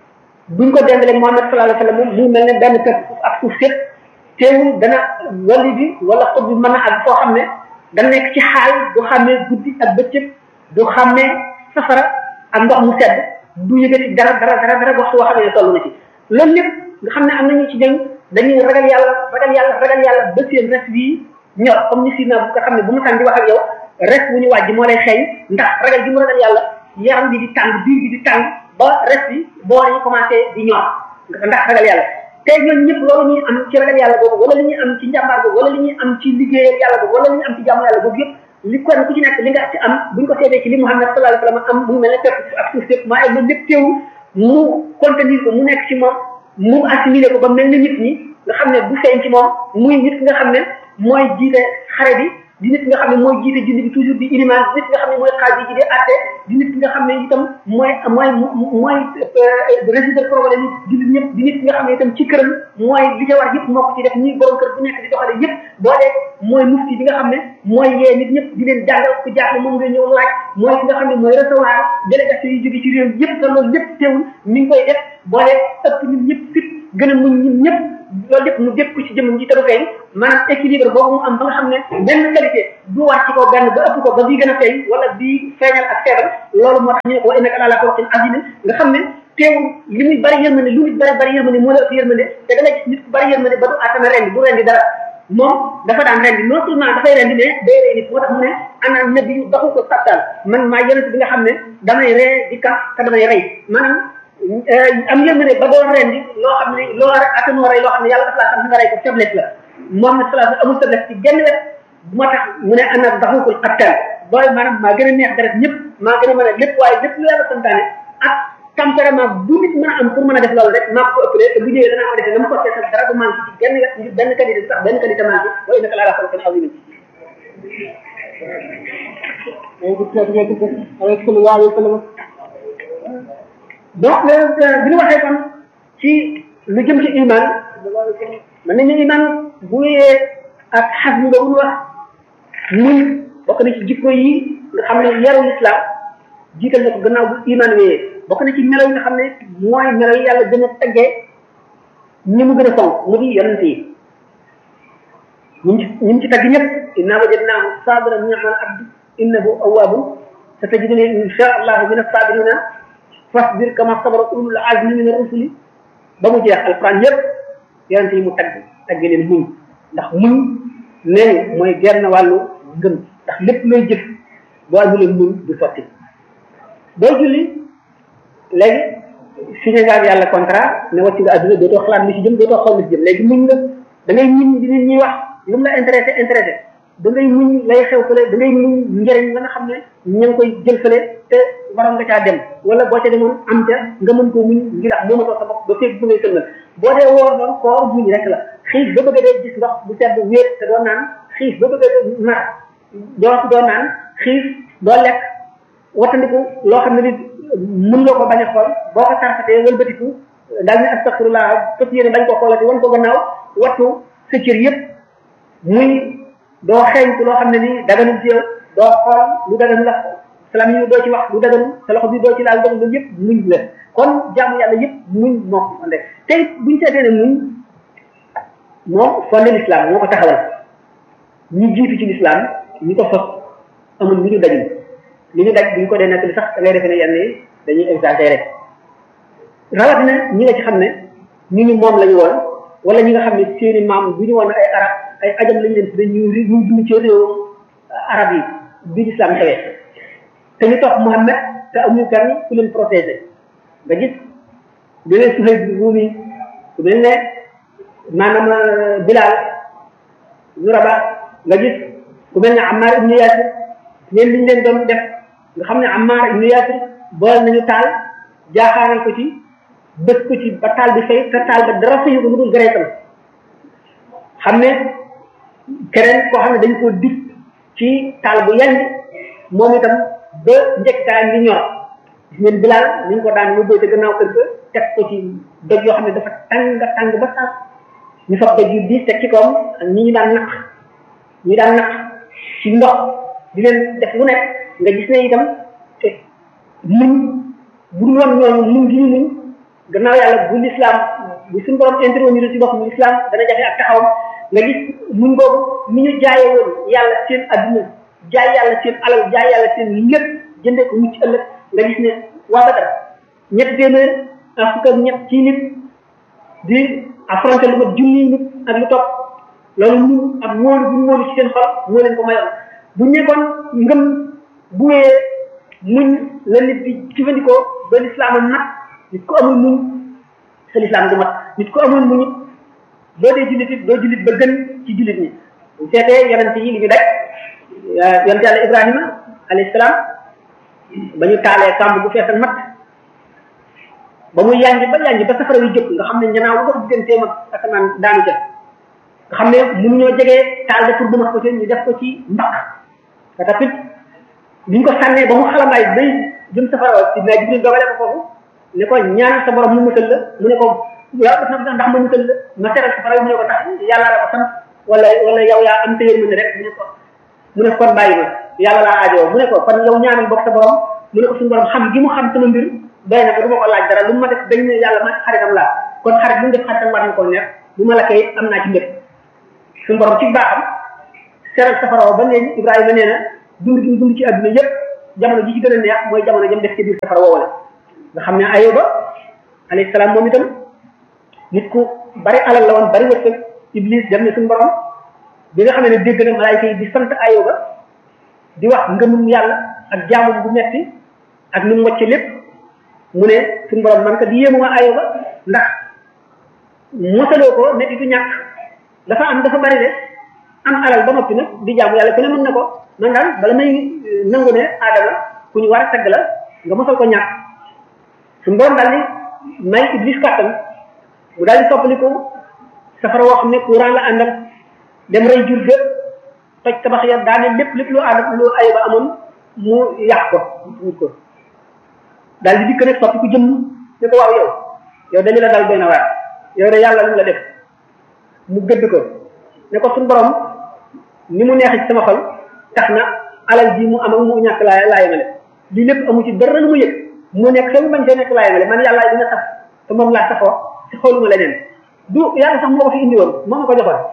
buñ ko dendalee Muhammad sallallahu alayhi wasallam mu mel ne benn kër ak suuf sépp teewul dana wali bi wala xut bi mën a ak foo xam ne da nekk ci xaal du xàmmee guddi ak bëccëg du xàmmee safara ak ndox mu sedd du yëgati dara dara dara dara waxtu woo xam ne toll na ci loolu lépp nga xam ne am nañu ci jëng dañuy ragal yàlla ragal yàlla ragal yàlla ba seen res bii ñor comme ni si na bu nga xam ne bu mu tàng di wax ak yow res wu ñu wàjj moo lay xeeñ ndax ragal gi mu ragal yàlla yaram bi di tàng biir bi di tàng ba res bi boo ñu commencé di ñor ndax ragal yàlla te ñooñu ñëpp loolu ñuy am ci ragal yàlla boobu wala li ñuy am ci njàmbaar boobu wala li ñuy am ci liggéeyal yàlla boobu wala li ñuy am ci jàmm yàlla boobu yëpp li kon ku ci nekk li nga ci am buñ ko seetee ci li Muhammad sallallahu alayhi wasallam am mu mel ne pepp ak suuf sépp maa loolu lépp teewu mu contenir ko mu nekk ci moom mu assimilé ko ba mel ni nit ñi nga xam ne bu feeñ ci moom muy nit ki nga xam ne mooy jiite xare bi di nit ki nga xam ne mooy jiite julli bi toujours di iliman di nit ki nga xam ne mooy xaaj ji di atte di nit ki nga xam ne itam mooy mooy mooy résoudre problème yi julli ñëpp di nit ki nga xam ne itam ci këram mooy li ca war yëpp moo ko ci def ñi borom kër bu nekk di doxale yëpp boole mooy mufti bi nga xam ne mooy yee nit ñëpp di leen jàngal ku jaaxle moom nga ñëw laaj mooy ki nga xam ne mooy recevoir délégation yi jóge ci réew yëpp te loolu lépp teewul mi ngi koy def boole ëpp nit ñëpp fit gën a muñ ñun ñëpp loolu lépp mu dégg ko ci jëmm ji te du feeñ maanaam équilibre boobu mu am ba nga xam ne benn qualité du wàcc ci kaw benn ba ëpp ko ba bii gën a feeñ wala bii feeñal ak feebar loolu moo tax ñu ne ko wa innaka ala xuluqin azim nga xam ne teewul li muy bari yërmande lu nit bari bari yërmande moo la ëpp yërmande te da nga gis nit ku bari yërmande ba du atana rendi du rendi dara moom dafa daan rendi non seulement dafay rendi mais day rey nit moo tax mu ne ana nabi yu doxu ko sattal man maa yonent bi nga xam ne damay ree di kaf te damay rey maanaam am yërmande ba doon rendi loo xam ne loo attanoo rey loo xam ne yàlla dafa laa xam nga rey ko faiblesse la moom na salaa amul faiblesse ci genn wet moo tax mu ne ana daxukul xattal booy maanaam maa gën a neex deret ñëpp maa gën a mën a lépp waaye lépp lu yàlla santaane ak tempérament bu nit mën a am pour mën a def loolu rek maa ko ëppalee te bu ñëwee danaa ko defee na mu ko seetal dara du manqué ci genn wet ngir benn qualité sax benn qualité manqué wa innaka la ala xuluqin azim donc bi ñu waxee kon ci lu jëm ci iman mën nañu iman bu wéyee ak xas mi boobu ñu wax muñ bokk na ci jikko yi nga xam ne yaru islam jiital na ko gannaaw bu iman wéyee bokk na ci melo yi nga xam ne mooy melo yi yàlla gën a teggee ñi mu gën a fonk mu di yonent yi ñu ci ñu ci tagg ñëpp inna wajadnaahu sabiran ni'mal abdu innahu awwabun satajiduni insha allahu min as-sabirina fasbir kama sabara ulul azmi min ar-rusuli ba mu jeex alquran yëpp yonent yi mu tagg tagg leen muñ ndax muñ nee mooy genn wàllu ngëm ndax lépp looy jëf boo amulee muñ du sotti boo julli léegi signé nga ak yàlla contrat ne wàcc nga adduna dootoo xalaat li ci jëm dootoo xool li ci jëm léegi muñ nga da ngay muñ di nit ñuy wax lu mu la intéressé intéressé da ngay muñ lay xew fële da ngay muñ njëriñ la nga xam ne ña ngi koy jël fële te waroon nga caa dem wala boo ca demoon am ca nga mën koo muñ ngir am moomatoo sa bopp ba féeg bu ngay sëlmal boo dee woor noonu koor muñ rek la xiif ba bëgg a dee gis ndox bu sedd wéet te doo naan xiif ba bëgg a mar doo doo naan xiif doo lekk wattandiku loo xam ne nit mën nga ko bañ a xool boo ko tarfatee wëlbatiku daal ne astafirullah fas yéene bañ ko xoolati wan ko gannaaw wattu sa cër yëpp muy doo xeeñtu loo xam ne nii daganul ci yow doo xool lu dagan la salam yi doo ci wax lu daganul sa loxo bi doo ci laal doon loolu yëpp muñ la kon jaamu yàlla yëpp muñ moo ko fondé te buñ seetee ne muñ moo fondé l'islam moo ko taxawal ñi jiitu ci l'islam ñi ko sos amul ñu ñu dajul li ñu daj buñ ko dee nekk li sax da ngay defee ne yenn yi dañuy exagéré rawatina ñi nga ci xam ne ñu ñu moom lañu woon wala ñi nga xam ne seeni maam bu ñu woon ay arab ay ajam lañu leen tudde ñu ñu dund ci réew arab yi bi l'islam xewee te ñu topp Muhammad te amuñu kenn ku leen protégé nga gis bu leen Suhayb bi Ruumi ku mel ne maanaam Bilal ñu raba nga gis ku mel ne Ammar ibnu Yasir ñeen liñ leen doon def nga xam ne Ammar ibnu Yasir boole nañu taal jaaxaaral ko ci bës ko ci ba taal bi fay te taal ba dara fayu ko mu dul gareetam xam ne keneen koo xam ne dañ koo dig ci taal bu yàgg moom itam ba njëkkaay ngi ñor gis ngeen Bilal ni ñu ko daan yóbbee te gannaaw kër ga teg ko ci doj yoo xam ne dafa tàng tàng ba sax ñu fab doj yu diis teg ci kawam ak ñi ñu daan naq ñi daan naq ci ndox di leen def lu nekk nga gis ne itam te muñ bu dul woon ñooñu muñ gi ñu muñ gannaaw yàlla bu l'islam bu suñu borom intervenir ci bopp mu l'islam dana jafe ak taxawam nga gis muñ boobu ni ñu jaayee woon yàlla seen adduna jaay yàlla seen alal jaay yàlla seen lépp jëndee ko mucc ëllëg nga gis ne waa Badar ñetti téeméer ak fukk ak ñett ci nit di affronté lu mat junni nit ak lu topp loolu ñu ak wóolu bu ñu wóolu ci seen xol moo leen ko mayoon bu nekkoon ngëm bu wéyee muñ la nit di jëfandikoo ba l'islam a mat nit ko amul muñ sa l'islam du mat nit ko amul muñ it boo dee jullit it doo jullit ba gën ci jullit ñi bu seetee yonente yi li ñu daj yonente yàlla ibrahima alayhi salaam ba ñu taalee kàmb bu fees ak mat ba mu yànji ba yànji ba safara wi jóg nga xam ne ñanaaw lu dox digganteem ak asamaan daanu ca nga xam ne mënuñoo jegee taal de pour bu ma ko ci ñu def ko ci mbaq te tamit biñ ko sànnee ba mu xalamaay bay jëm safara si naa jibril dogale ko foofu ne ko ñaan sa borom mu musal la mu ne ko yow def na ndax ma musal la ma teral safara wi mu ne ko ndax yàlla la ko sant wala wala yow yaa am téyër mu ne rek mu ne ko mu ne ko kon bàyyi ma yàlla laa aajoo mu ne ko kon yow ñaanal bokk sa borom mu ne ko suñu borom xam gi mu xam sama mbir doy na ko du ma ko laaj dara lu ma def dañ ne yàlla ma xaritam laa kon xarit bu mu def xaritam war na ko neex bu ma la koy am naa ci mbir suñu borom ci baaxam seral safara ba léegi Ibrahima nee na dund gi dund ci àdduna yépp jamono ji ci gën a neex mooy jamono jëm def ci biir safara woowale nga xam ne ayoba alayhi salaam moom itam nit ku bari alal la woon bari wërsëg iblis dem ne suñu borom bi nga xam ne dégg na malaayka yi di sant ayoba di wax ngëmum yàlla ak jaamum bu metti ak ni mu wàcce lépp mu ne suñu borom man ka di yéemu ma ayoba ndax mosaloo ko ne du ñàkk dafa am dafa bari de am alal ba noppi nag di jaamu yàlla ku ne mën na ko man daal bala may nangu ne aadama ku ñu war a tagg la nga mosal ko ñàkk suñu borom daal di may iblis kàttan mu daal di toppaliku safara woo xam ne courant la àndal dem rey jur ga toj tabax ya daane lépp lépp lu ànd lu ayba amoon mu yàq ko mu ko daal di dikk nag soppi ku jëm ne ko waaw yow yow dañu la dal doy na waar yow de yàlla lu la def mu gëdd ko ne ko suñu borom ni mu neexee ci sama xol tax na alal ji mu am ak mu ñàkk laa laa yemale lii lépp amu ci dara lu mu yëg mu nekk te mu bañ see nekk laa yemale man yàlla dina sax te moom laa saxoo ci xooluma leneen du yàlla sax moo ko fi indi woon moo ma ko joxoon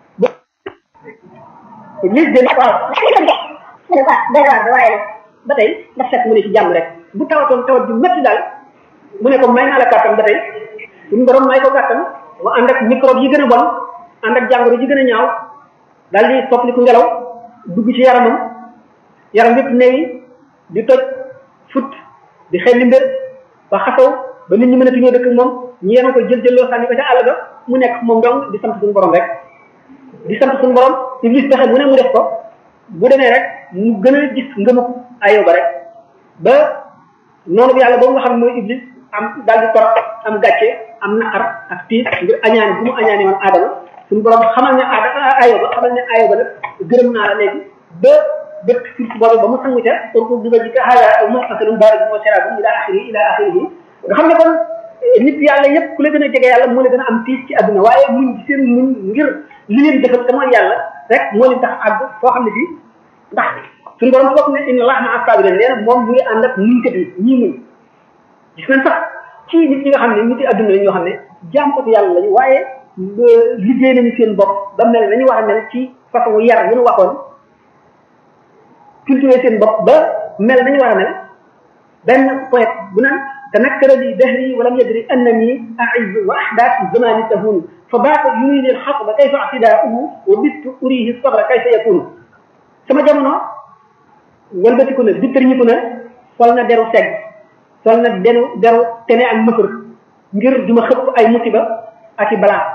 lis de waaw mu ne ko day waar waaye nag ba tey daf fekk mu ne ci jàmm rek bu tawatoon tawat ju métti daal mu ne ko may naa la kàttan ba tey suñu borom may ko kàttan mu ànd ak microbe yi gën a bon ànd ak jàngoro yi gën a ñaaw daal di soppaliku ngelaw dugg ci yaramam yaram yépp neewi di toj fut di xelli mbir ba xasaw ba nit ñi mën a tuñoo dëkk moom ñu yenu ko jël jëlloo sànni ko ca àll ba mu nekk moom dong di sant suñu borom rek di sant suñu borom iblis pexe mu ne mu def ko bu demee rek mu gën a gis ngëmuk ayoba rek ba noonu bi yàlla boobu nga xam ne mooy iblis am daal di torox am gàcce am naqar ak tiis ngir añaani bu mu añaani woon aadama suñu borom xamal ne aada ayoba xamal ne ayoba nag gërëm naa la léegi ba bët surtout boobu ba mu sangu ca pour bi ba jikka xaala muxtasalum barik moo serabu ila axiri ila axirihi nga xam ne kon nit yàlla yépp ku la gën a jege yàlla moo la gën a am tiis ci àdduna waaye muñ ci seen muñ ngir li leen defal te mooy yàlla rek moo leen tax àgg foo xam ne fii ndax suñu borom ci bopp ne inna allah maa sabirin nee na moom mu ngi ànd ak muñkat yi ñii muñ gis nañ sax ci nit ñi nga xam ne nit yi àdduna la ñoo xam ne jaamkatu yàlla lañu waaye liggéey nañu seen bopp ba mel nañu war a mel ci façon yar yu ñu waxoon cultiver seen bopp ba mel nañu war a mel benn poète bu naan تنكر لي دهري ولم يدري انني اعز واحداث الزمان تهون فبات يريني الحطب كيف اعتداؤه وبت اريه الصبر كيف يكون sama jamono walbatiku na bittarñiku na sol na deru segg sol na deru deru tene ak mëkër ngir duma xëpp ay musiba ak i balaa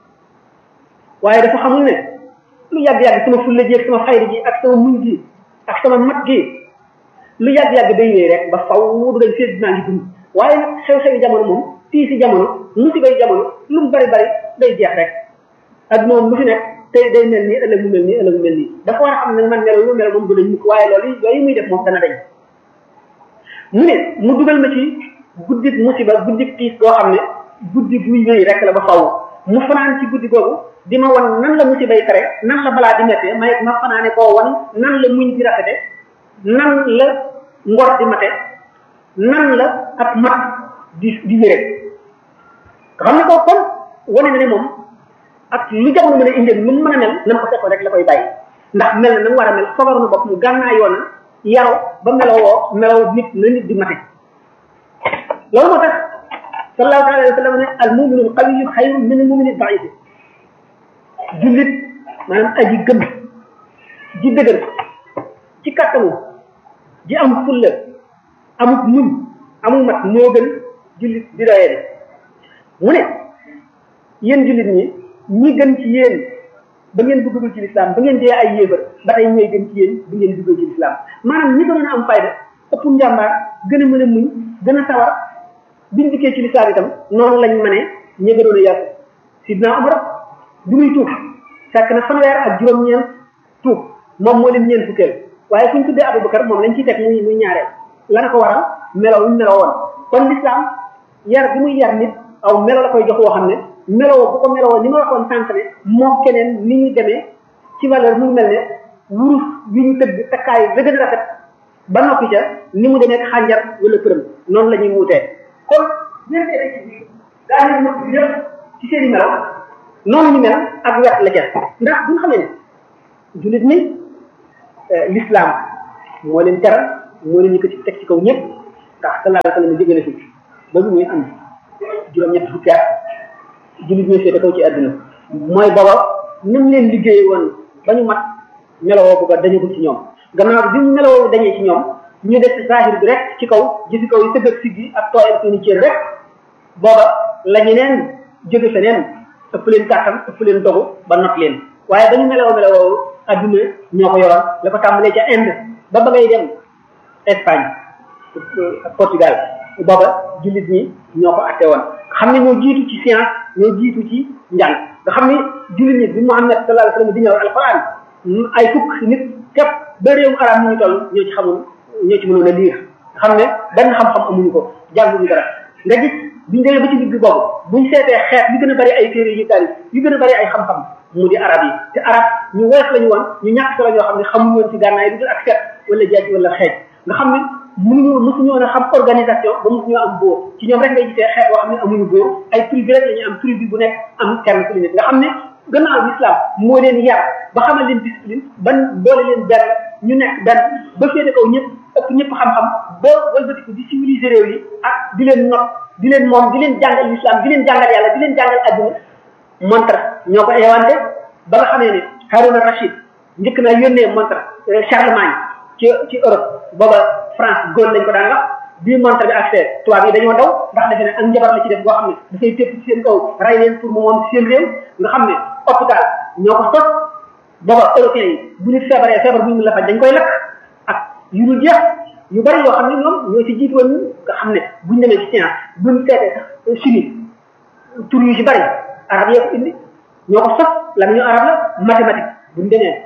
waaye dafa xamul ne lu yàgg-yàgg sama fulla ji ak sama xayri ji ak sama muñ gi ak sama mat gi lu yàgg-yàgg day wéy rek ba faw du dañ seet dinaa ngi dund waaye nag xew-xewi jamono moom tii si jamono musibay jamono lu mu bari bari day jeex rek adduna moom lu fi nekk tey day mel nii ëllëg mu mel nii ëllëg mu mel nii dafa war a xam ne man melo lu mel moom du dañ mukk waaye loolu yooyu muy def moom dana dañ mu ne mu dugal ma ci guddik musiba guddik tiis goo xam ne guddi guy wéy rek la ba faw mu fanaan ci guddi googu di ma wan nan la musibay tere nan la balaa di mettee may ma fanaane koo wan nan la muñ di rafete nan la ngor di mate nan la ak mat di di wére nga xam ne ko kon wane na ne moom ak lu jamono mën a indee lu mu mën a mel na ko seetoo rek la koy bàyyi ndax mel na na mu war a mel fogaru na bopp mu gànnaa yoon yaru ba melowoo melaw nit na nit di mate loolu moo tax sallallahu alayhi wa sallam ne al muminu al qawiyu xayrun min al mumini daif jullit maanaam aji gëm ji dëgër ci kattanu ji am fulla amut muñ amul mat moo gën jullit di doyee de mu ne yéen jullit ñi ñi gën ci yéen ba ngeen duggagul ci lislaam ba ngeen dee ay yéefar ba tey ñooy gën ci yéen ba ngeen duggee ci lislaam maanaam ñi gënoon a am fayda ëpp njàmbaar gën a mën a muñ gën a sawar biñ dikkee ci lislaam itam noonu lañ mënee ña gënoon a yàqu sidna Umar bi muy tuub fekk na fanweer ak juróom-ñeent tuub moom moo leen ñeent fukkeel waaye suñ tuddee Abubakar moom lañ ciy teg muy muy ñaareel la na ko waral melaw ñu meloo woon kon lislaam yar bi muy yar nit aw melo la koy jox woo xam ne meloo bu ko meloo ni ma waxoon sànq ne moom keneen ni ñu demee ci valeur mu mel ne wurus wi ñu tëgg takkaayu la gën a rafet ba noppi ca ni mu demee xànjar wala përëm noonu la ñuy wutee kon ñeentee rek ci biir daa ñu nëpp ñëpp ci seen i melo noonu ñu mel ak wet la ca ndax bu ñu xamee ne jullit ni l'islam moo leen teral moo leen yëkkati teg ci kaw ñëpp ndax sallallahu alayhi wa sallam jóge na fi ba bi muy am juróom-ñett fukki at jullit ñooy féete kaw ci àdduna mooy booba ni mu leen liggéeye woon ba ñu mat melowoo bu ko dañagul ci ñoom gannaaw bi mu melowoo dañee ci ñoom ñu def zahir bi rek ci kaw gisi kaw yi tëgg ak siggi ak tooyal seeni cër rek booba la ñeneen jóge feneen ëpp leen kàttan ëpp leen dogu ba not leen waaye ba ñu melowoo melowoo adduna ñoo ko yoroon la ko tàmbalee ca Inde ba ba ngay dem Espagne ak Portugal booba jullit ñi ñoo ko atte woon xam ne ñoo jiitu ci science ñoo jiitu ci njàng nga xam ne jullit ñi bi Muhammad sallallahu alayhi wa sallam di ñëw alquran ay fukk nit képp ba réewum arab ñu ñu toll ñoo ci xamul ñoo ci mënoon a liir nga xam ne benn xam-xam amuñu ko jànguñu dara nga gis biñ demee ba ci digg boobu buñ seetee xeet yu gën a bari ay téere yu tari yu gën a bari ay xam-xam mu di arab yi te arab ñu woyof lañu woon ñu ñàkk solo ñoo xam ne xamuñu woon ci gànnaay lu dul ak set wala jaaj wala xeej nga xam ne mënuñu mësuñu woon a xam organisation ba mësuñoo am bóor ci ñoom rek ngay gisee xeet boo xam ne amuñu bóor ay tribu rek la ñuy am tribu bu nekk am kenn ku nekk nga xam ne gannaaw l'islam moo leen yar ba xamal leen discipline ban boole leen benn ñu nekk benn ba féete kaw ñëpp ëpp ñëpp xam-xam ba walbatiku di civiliser réew yi ak di leen not di leen moom di leen jàngal l'islam di leen jàngal yàlla di leen jàngal adduna montre ñoo ko inventé ba nga xamee ne Haruna Rachid njëkk naa yónnee montre Charlemagne ci ci Europe booba France góor lañ ko daan wax bii montre bi accès tubaab yi dañoo daw ndax defe ne ak njabar la ci def boo xam ne dafay tépp ci seen kaw ray leen pour mu moom seen réew nga xam ne hôpital ñoo ko sos booba européens yi bu nit feebaree feebar bu ñu la faj dañ koy lakk ak yu dul jeex yu bari yoo xam ne ñoom ñoo ci jiitu woon nga xam ne buñ demee ci science buñ seetee sax chimie tur yu ci bari arab yee ko indi ñoo ko sos la ñu arab la mathématique buñ demee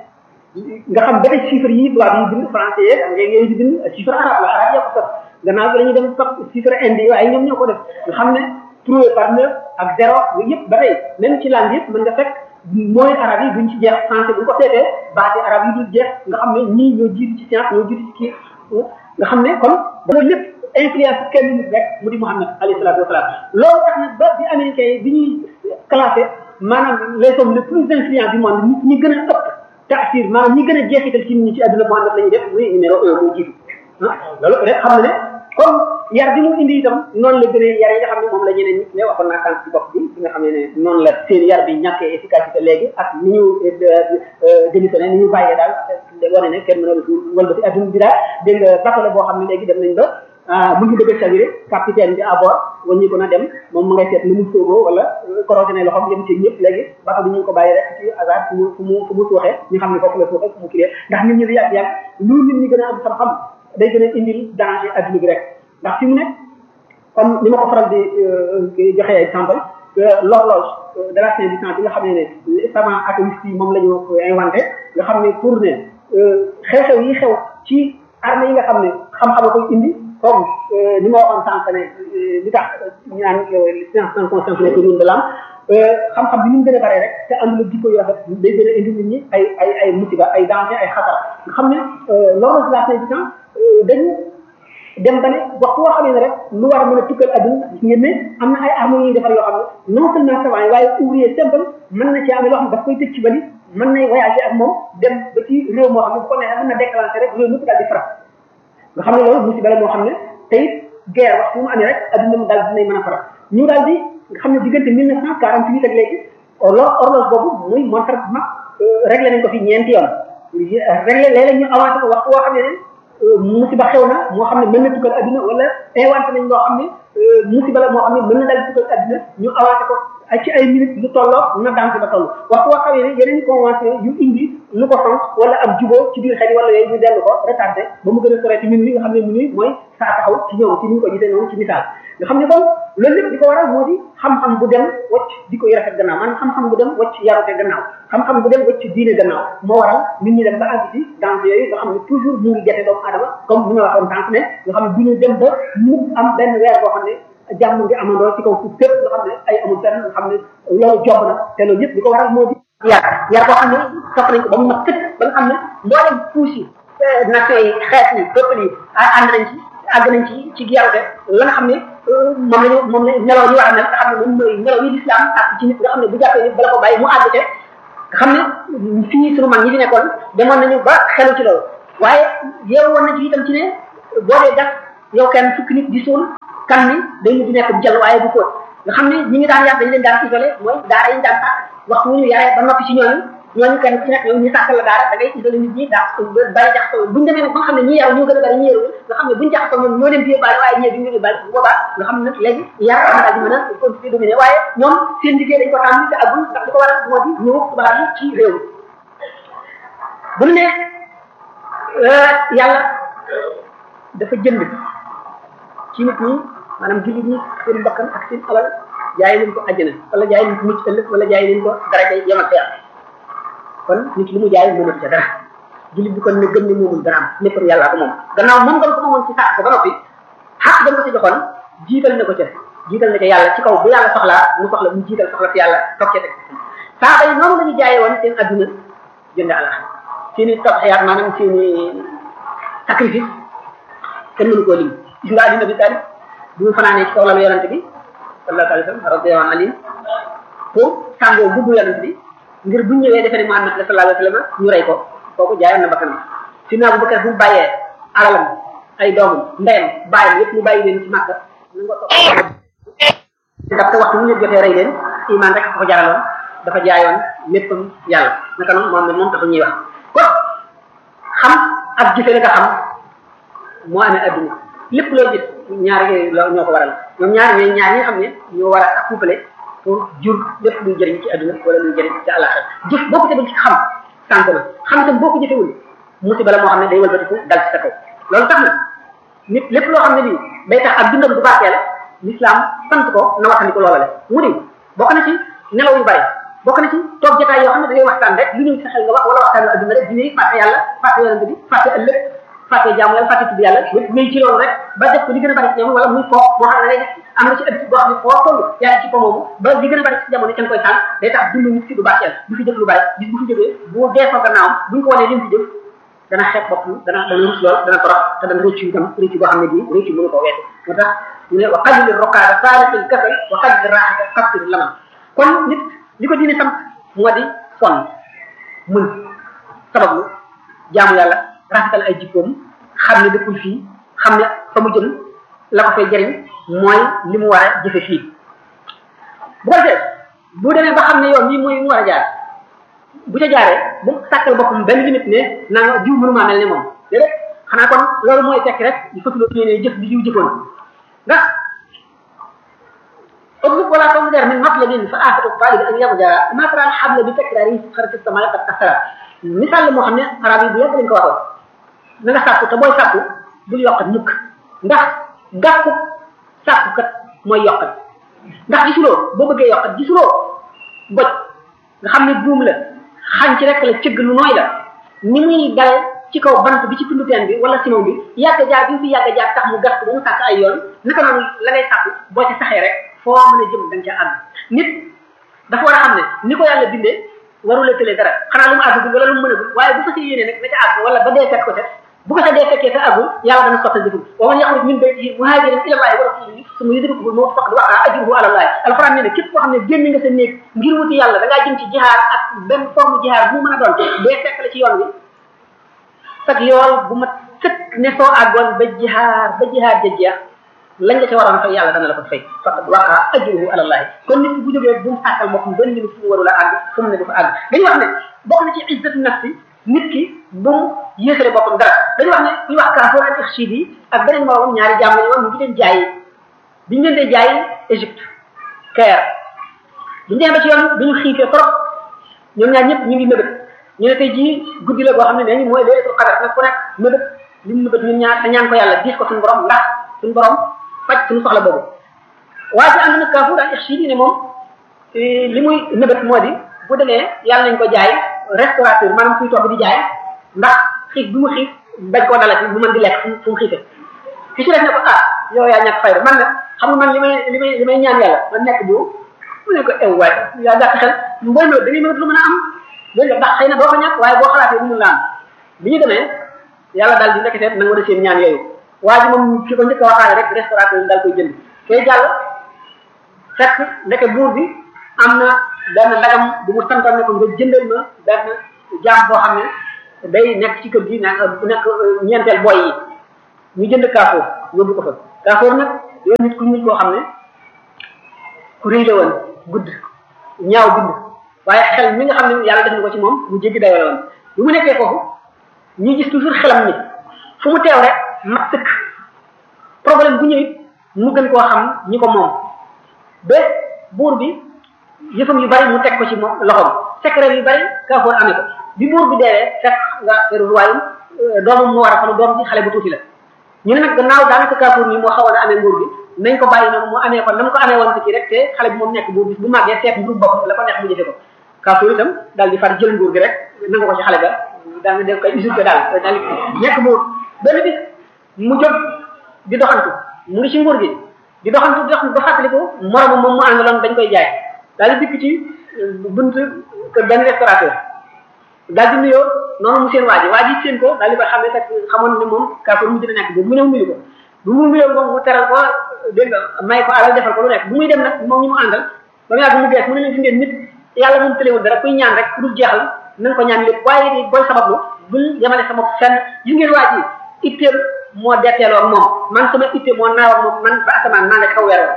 nga xam ba tey chiffres yi tubaab yi bind français yeeg anglais yooyu di bind chiffre arabe la arab yee ko sos gannaaw bi la ñuy dem sos chiffre indi yi waaye ñoom ñoo ko def nga xam ne trouvé par neuf ak zéro yooyu yëpp ba tey même ci langue yëpp mën nga fekk mooy arab yi duñ ci jeex français bu ñu ko seetee baati arab yi dul jeex nga xam ne ñii ñoo jiitu ci science ñoo jiitu ci kii nga xam ne kon loolu lépp influence kenn nit rek mu di Muhammad alayhi salaatu wasalaam loolu tax na ba bi américains yi bi ñuy classé maanaam les hommes les plus influents du monde nit ñi gën a ëpp taasir maanaam ñi gën a jeexital ci nit ñi ci àdduna Muhammad la ñuy def muy numéro un moo jiitu ah loolu rek xam na ne comme yar bi mu indi itam noonu la gënee yar yi nga xam ne moom la ñeneen nit ne waxoon naa sànq ci bopp bi bi nga xam ne noonu la seen yar bi ñàkkee efficacité léegi ak ni ñu démissionné ni ñu bàyyee daal wane ne kenn mën a wal ba ci adduna bi daal dégg nga bateau la boo xam ne léegi dem nañ ba mu ngi bëgg a chaviré capitaine bi à bord waññi ko na dem moom ma ngay seet nu mu sóoboo wala corrosionné loxoom yem ci ñëpp léegi bateau bi ñu ngi ko bàyyi rek ci hasard fu mu fu mu fu mu suuxee ñu xam ne foofu la suuxee fu mu kilee ndax nit ñi di yàgg yàgg lu nit ñi gën a am xam-xam day gën a indil danger adduna bi rek ndax fi mu nekk comme ni ma ko faral di joxe exemple l'horloge de la fin du temps bi nga xam ne ne savant atomiste yi moom la ñu inventé nga xam ne pour ne xew-xew yi xew ci armée yi nga xam ne xam-xam a koy indi comme ni ma waxoon sànq ne li tax ñu naan science sans conscience nekk rune de l'âme xam-xam bi ni mu gën a bare rek te àndul ak jikko yu rafet day gën a indi nit ñi ay ay ay musiba ay danger ay xatar nga xam ne l'horloge de la fin du temps dañu dem ba ne waxtu woo xamee ne rek lu war a mën a tukkal adduna gis ngeen ne am na ay armes yuy defar yoo xam ne non seulement savant yi waaye ouvrier simple mën na ci amee loo xam ne daf koy tëj ci bali mën nay voyager ak moom dem ba ci réew moo xam ne bu ko neexee mën na déclencher rek réew mépp daal di frappe nga xam ne loolu musiba la moo xam ne te it guerre waxtu mu amee rek adduna mu daal dinay mën a frappe ñu daal di nga xam ne diggante mille neuf cent quarante huit ak léegi horloge boobu muy montre bu mag réglé nañ ko fi ñeenti yoon réglé léeg-léeg ñu avancé ko waxtu woo xam ne ne musiba xew na moo xam ne mën na tukkal adduna wala inventé nañ loo xam ne musiba la moo xam ne mën na daal di tukkal adduna ñu avancé ko ay ci ay minutes lu tolloo na daan ba toll waxtu woo xamee ne yeneen convention yu indi lu ko sant wala ab jubóo ci biir xel yi wala yooyu ñu dellu ko retardé ba mu gën a sore ci minuit nga xam ne minuit mooy saa taxaw ci ñëw ci ni ñu ko gisee noonu ci misaal nga xam ne kon loolu lépp di ko waral moo di xam-xam bu dem wacc di ko rafet gannaaw maanaam xam-xam bu dem wacc yarute gannaaw xam-xam bu dem wacc diine gannaaw moo waral nit ñi dem ba àgg ci dans yooyu nga xam ne toujours mu ngi jate doomu adama comme ni ma waxoon tànk ne nga xam ne du ñu dem ba mu am benn weer boo xam ne jàmm ngi amandoo ci kaw suuf fépp nga xam ne ay amul fenn nga xam ne loolu job na te loolu yëpp di ko waral moo di yar yar boo xam ne topp nañ ko ba mu mat sëkk ba nga xam ne mboolem puus yi nation yi xeet yi peuple yi ànd nañ ci àgg nañ ci ci yarute la nga xam ne moom la ñu moom la nelaw ñu war a mel nga xam ne moom mooy nelaw yi lislaam ak ci nit nga xam ne bu jàppee nit bala ko bàyyi mu àgg te nga xam ne fii sunu mag ñi fi nekkoon demoon nañu ba xelu ci loolu waaye yow woon na ci itam ci ne boo dee gas yow kenn fukki nit di suul kan ni day mujj nekk bu jël waaye bu fóot nga xam ne ñi ngi daan yar dañu leen daan isolé mooy daara yi ñu daan sàkk waxtu ñu yaree ba noppi ci ñooñu ñooñu kenn ci nekk ñoom ñu sàkkal la daara da ngay isolé nit ñi daa bari jaxasoo buñu demee nag ba nga xam ne ñi yaru ñoo gën a bari ñi yaru nga xam ne buñu jaxasoo ñoom ñoo leen di yóbbaale waaye ñee duñu yóbbaale bu boobaa nga xam ne nag léegi yar am daal di mën a continuer dominer waaye ñoom seen liggéey dañ ko tàmm te agul ndax li ko waral moo di ñëw tubaab yi ci réew mi bu ñu ne yàlla dafa jënd ci nit ñi maanaam jullit ñi seen bakkan ak seen alal jaay leen ko àjjana wala jaay leen ko mucc ëllëg wala jaay leen ko daraja yem ak yàlla kon nit li mu jaay moomatu ca dara jullit bi kon ne gëm ne moomul dara am lépp yàlla ko moom gannaaw moom nga ko moomoon ci sàkk ko ba noppi xaq dañ ko ci joxoon jiital na ko ca jiital na ca yàlla ci kaw bu yàlla soxlaa mu soxla mu jiital soxla ci yàlla toog ca teg saaba yi noonu la ñu jaayee woon seen adduna jënd àlla seen i tabaxayaat maanaam seen i sacrifice kenn mënu koo lim gis nga adduna bi taalib bi mu fanaanee ci kaw lalu yonante bi sallallahu alayhi wa sallam radiyallahu anhu pour sàngoo bubbu yonante bi ngir bu ñëwee defe ne Muhammad la sallallahu alayhi wa sallam ñu rey ko kooku jaayoon na bakkanam si naa bu Bakar bu mu bàyyee alalam ay doomam ndeyam bàyyam yëpp mu bàyyi leen ci Màkka na nga topp ndaxte waxtu mu ñu jotee rey leen iman rek ko jaraloon dafa jaayoon léppam yàlla naka noonu moom moom taxul ñuy wax kon xam ak jëfe la nga xam moo amee adduna lépp loo gis ñaar yooyu loo ñoo ko waral ñoom ñaar ñooy ñaar ñi nga xam ne ñoo war a couplé pour jur lépp luy jëriñ ci adduna wala luy jëriñ ci àllaxira jëf boo ko tegul ci xam sànq na xam itam boo ko jëfewul musiba la moo xam ne day wëlbatiku dal ci sa kaw loolu tax na nit lépp loo xam ne lii day tax ak dundam bu barkeel l'islam sant ko na waxandi ko loola le mu di bokk na ci nelaw yu bari bokk na ci toog jotaay yoo xam ne da ngay waxtaan rek lu ñëw sa xel nga wax wala waxtaan adduna rek dina fàtte yàlla fàtte yonente bi fàtte ëllëg fàtte jaamu yàlla fàtte tudd yàlla yëpp ngay ci loolu rek ba def ko li gën a bari ci ñoom wala muy foo boo xam ne day am na ci ëpp boo xam ne foo toll yaa ngi ci ko moomu ba li gën a bari ci jamono ca nga koy sànq day tax dund nit ki du baaxeel du fi jëf lu bari bis bu fi jógee bu dee fa gannaawam buñ ko wanee lim fi jëf dana xeeb boppam dana dana rus lool dana torox te dana rëccu itam rëccu boo xam ne bii rëccu mënu ko weesu moo tax ñu ne wa qallil rokaada saalatil kasal wa qallil raaxata kasir laman kon nit li ko diine sant moo di sonn mën sabablu jaamu yàlla rafetal ay jikkoom xam ne dëkkul fii xam ne fa mu jëm la ko fay jëriñ mooy li mu war a jëfe fii bu ko defee bu demee ba xam ne yoon bii mooy mu war a jaar bu ca jaaree bu sàkkal boppam benn limite ne naa nga jiw mënumaa mel ne moom déedéet xanaa kon loolu mooy tekki rek di fëkkloo ne jëf di jiw jëfoon ndax اطلب ولا تنظر من مطلب فآفة الطالب أن يرجع ما ترى الحبل بتكراره خرج السماء قد كسر مثال moo xam ne arab yi bu yàgg lañ ko waxoon na nga sàkku te booy sàkku bul yokkat mukk ndax gàkku sàkku kat mooy yokkat ndax gisuloo boo bëggee yokkat gisuloo goj nga xam ne buum la xañ ci rek la cëgg lu nooy la ni muy dal ci kaw bant bi ci tundu teen bi wala simon bi yàgg jaar bi mu fi yàgg jaar tax mu gas ba mu sàkk ay yoon naka noonu la ngay sàkku boo ci saxee rek foo mën a jëm da nga ca àgg nit dafa war a xam ne ni ko yàlla bindee warula tëlee dara xanaa lu mu àggul wala lu mu mën a waaye bu fasee yéene nag na ca àgg wala ba dee fekk ko te bu ko sa dee fekkee te àggul yàlla dana sottal jëfum wa man yaxruj min baytihi muhajiran ila allahi wa rasulihi summa yudrikuhu mawt faqad waqa ajruhu ala allahi alquran nee na képp koo xam ne génn nga sa néeg ngir wuti yàlla da ngaa jëm ci jihaar ak benn forme jihaar bu mu mën a doon dee fekk la ci yoon wi sag yool bu ma sëkk ne soo àggoon ba jihaar ba jihaar ja jeex lañ la ca waroon fay yàlla dana la ko fay faqad waqa ajruhu ala allahi kon nit bu jógee bu mu sàkkal boppam benn limite fu mu warul a àgg fu mu ne du fa àgg dañuy wax ne bokk na ci izzatu nafsi nit ki bu mu yéesale boppam dara dañuy wax ne ñu wax kaafoor ak ixchid yi ak beneen moroom ñaari jaam lañu woon ñu ngi leen jaayi biñu leen dee jaayi Égypte Caire biñu demee ba ci yoon bi ñu xiifee trop ñoom ñaar ñëpp ñu ngi nëbët ñu ne tey jii guddi la boo xam ne nee ñu mooy leelatul qadar nag ku nekk nëbët li mu nëbët ñun ñaar te ñaan ko yàlla diis ko suñu borom ndax suñu borom faj suñu soxla boobu waaye ci ànd nag kaafu daal ixsi ne moom li muy nëbët moo di bu demee yàlla nañ ko jaay restaurateur maanaam kuy togg di jaay ndax xiif bi mu xiif bañ koo dalati bu mën di lekk fu fu mu xiife ki ci def ne ko ah yow yaa ñàkk fayda man nag xam nga man li may li may li may ñaan yàlla man nekk bu mu ne ko ew waay yaa gàtt xel mbooy ma da ngay mënat lu mën a am loolu ndax xëy na doo ko ñàkk waaye boo xalaatee mënul la am bi ñu demee yàlla daal di nekk na nga war a seen ñaan yooyu waa ji moom ki ko njëkk a waxaale rek restaurateur daal koy jënd kay jàll fekk ndeke buur bi am na benn ndagam bu mu santoon ne ko nga jëndal ma benn jaam boo xam ne day nekk ci kër gi nekk nekk ñeenteel boy yi ñu jënd kaafoor yóbbu ko fa kaafoor nag yow nit ku ñuul koo xam ne ku rëy la woon gudd ñaaw bind waaye xel mi nga xam ne yàlla def na ko ci moom mu jéggi dayoo la woon bi mu nekkee foofu ñuy gis toujours xelam ni fu mu teew rek mat sëkk problème bu ñëwit mu gën koo xam ñi ko moom ba buur bi yëfam yu bari mu teg ko ci moom loxoom secret yu bari kaafoor amee ko bi buur bi deewee fekk nga feru royaume doomam mu war a fanu doom ci xale bu tuuti la ñu ne nag gannaaw daanaka kaafoor nii moo xawoon a amee nguur bi nañ ko bàyyi noonu mu amee ko na mu ko amee woon ci rek te xale bi moom nekk buur bis bu màggee seet nguur boppam la ko neex mu jëfe ko kaafoor itam daal di far jël nguur gi rek nanga ko ci xale ba daa nga def koy usurpé daal daal di nekk buur benn bis mu jóg di doxantu mu ngi ci nguur gi di doxantu di doxantu ba fàttaliku moromu moom mu àndaloon dañ koy jaay daal di dikk ci bunt kër benn restaurateur daal di nuyoo noonu mu seen waa ji waa ji seen ko daal di koy xam ne fekk xamoon ne moom kaafoor mu dina nekk boobu mu ñëw nuyu ko bu mu nuyoo moom mu teral ko dégg nga may ko alal defal ko lu nekk bu muy dem nag moom ñu mu àndal ba mu yàgg mu gees mu ne leen fi ngeen nit yàlla moom tëlewul dara kuy ñaan rek ku dul jeexal na nga ko ñaan lépp waaye ni booy sabablu bul yemale sa bopp fenn yi ngeen waa ji itteem moo detteeloo ak moom man sama itte moo naaw ak moom man ba asamaan maa nga kaw weer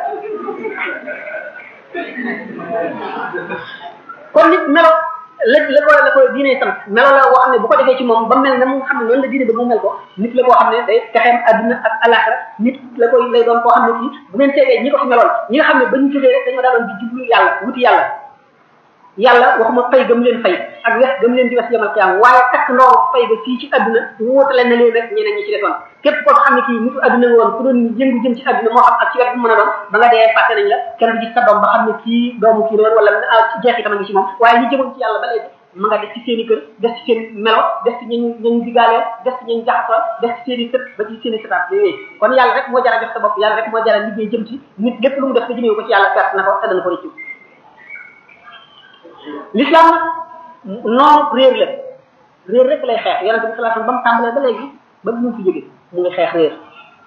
kon nit melo la la ko la ko diine sant melo la woo xam ne bu ko defee ci moom ba mel na mu xam ne noonu la diine ba mu mel ko nit la koo xam ne day texeem adduna ak alaxira nit la koy lay doon koo xam ne kii bu ngeen seetee ñi ko fi meloon ñi nga xam ne ba ñu jógee rek dañoo daaloon di jublu yàlla wuti yàlla yàlla waxuma fay gëm leen fay ak wes gëm leen di wes yamal qiyaam waaye takk ndoo fay ga fii ci adduna wóotale na leen rek ñeneen ñi ci defoon képp koo xam ne kii nitu adduna nga woon ku doon yëngu jëm ci adduna moo xam ak ci wet bu mën a doon ba nga dee fàtte nañ la kenn du gis sa doom ba xam ne kii doomu kii la woon wala ci jeexitam a ngi ci moom waaye ñi jëmoon ci yàlla ba léegi ma nga def ci seen i kër def ci seen melo def ci ñañ ñañ digaaleel def ci ñañ jaxasoo def ci seen i sët ba ci seen i sëtaat yooyu kon yàlla rek moo jara jox sa bopp yàlla rek moo jara liggéey jëm ci nit lépp lu mu def te jëmee ko ci yàlla perte na ko te dana ko rëccu l'islam nag noonu réer la réer rek lay xeex yonente bi sallallahu alayhi wasallam ba mu tàmbalee ba léegi ba mu fi jóge mu ngi xeex réer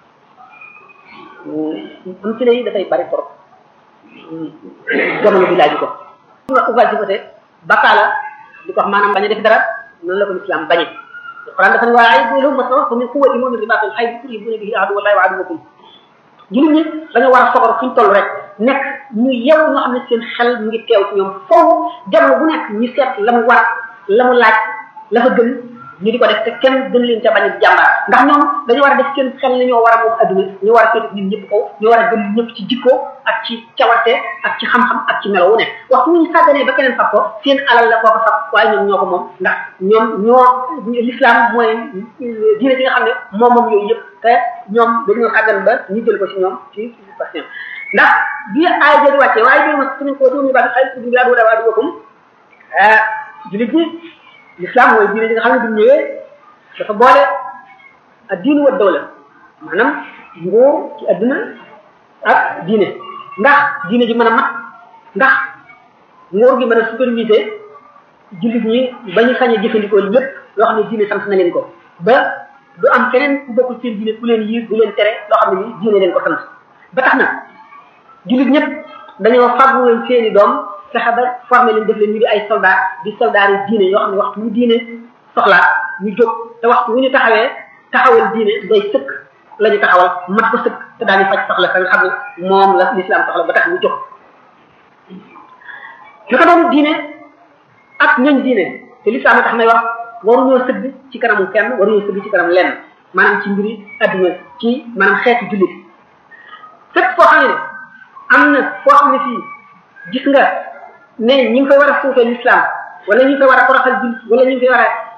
am ci lay dafay bari trop jamono bi laaju ko ugal ci côté bakaala di ko wax maanaam bañ a def dara noonu la ko l'islam bañe alquran dafa ne waa ay bu lahum masaratu min quwwatin wa min ribatil khayr turhibuna bihi adu wallahi wa aduwakum jullit ñi dañoo war a soxor fuñ toll rek nekk ñu yew ñoo xam ne seen xel mu ngi teew ci ñoom foofu jamono bu nekk ñu seet la mu war la mu laaj la fa gën ñu di ko def te kenn gën leen ca bañ a jàmbaar ndax ñoom dañu war a def seen xel ne ñoo war a moom adduna ñu war a féete nit ñëpp kaw ñu war a gën ñëpp ci jikko ak ci cawarte ak ci xam-xam ak ci melo wu nekk waxtu ñu sàgganee ba keneen fab ko seen alal la koo ko fab waaye ñoom ñoo ko moom ndax ñoom ñoo l'islam mooy diine bi nga xam ne moom moom yooyu yëpp te ñoom dañoo sàggan ba ñu jël ko ci ñoom ci passion ndax bi aay jëli wàccee waaye bi ma suñu ko doomi ba xay bi adu adu wakum ah julit ñi l'islam mooy diine ji nga xam ne bi mu ñëwee dafa boole ak diine wa dawla maanaam nguur ci adduna ak diine ndax diine ji mën a mat ndax nguur gi mën a superviser jullit ñi ba ñu sañ a jëfandikoo lépp loo xam ne diine sant na leen ko ba du am keneen ku bokkul seen diine ku leen yiir du leen tere loo xam ne ni diine leen ko sant ba tax na jullit ñëpp dañoo fàggu leen seeni doom fexe ba formé leen def leen ñu di ay soldat di soldat yi diine yoo xam ne waxtu wu diine soxlaa ñu jóg te waxtu wu ñu taxawee taxawal diine day sëkk la ñu taxawal mat ko sëkk te daañu faj soxla ka nga xam ne moom la l'islam soxla ba tax ñu jóg li ko doon diine ak ñoñ diine te l'islam tax may wax waruñoo sëgg ci kanamu kenn waruñoo sëgg ci kanam lenn maanaam ci mbiri adduna ci maanaam xeetu jullit fépp foo xam ne am na foo xam ne fii gis nga ne ñi ngi koy war a suufee l'islam wala ñu ngi koy war a toroxal jullit wala ñu ngi koy war a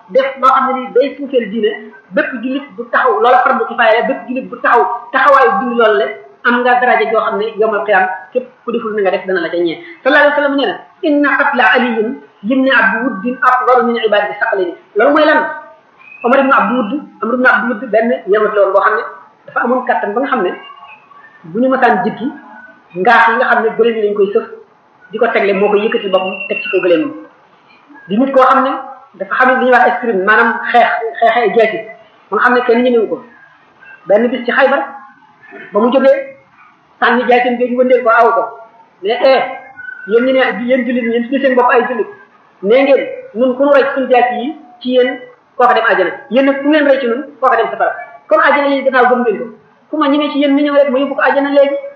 def loo xam ne ni day suufeel diine bépp jullit bu taxaw loola fardu kifaaya la bépp jullit bu taxaw taxawaayu dindi loolu le am nga daraja joo xam ne yowmal qiyam képp ku deful na nga def dana la ca ñee sallallahu alayhi wa sallam nee na inna qatla aliyin yimni abdu wuddin afdalu min ibadati saqalini loolu mooy lan Omar ibn Abdou Wudd Amr ibn Abdou Wudd benn yemut la woon boo xam ne dafa amoon kattan ba nga xam ne bu ñu masaan jikki ngaax yi nga xam ne gëléem yi lañ koy sëf di ko tegle moo koy yëkkati boppam teg ci ko gëléem di nit koo xam ne dafa xam ne li ñuy wax escrime maanaam xeex xeexe ay jeeti ba nga xam ne kenn ñemewu ko benn bis ci xaybar ba mu jógee sànni jaatim jooju wëndeel ko aw ko mais eh yéen ñu ne yéen jullit ñi yéen tuddee seen bopp ay jullit nee ngeen nun ku nu rey suñu jaati yi ci yéen kooka dem àjjana yéen nag ku ngeen rey ci nun kooka dem safara comme àjjana yi gannaaw gëm ngeen ko ku ma ñemee ci yéen mi ñëw rek ma yóbbu ko àjjana léegi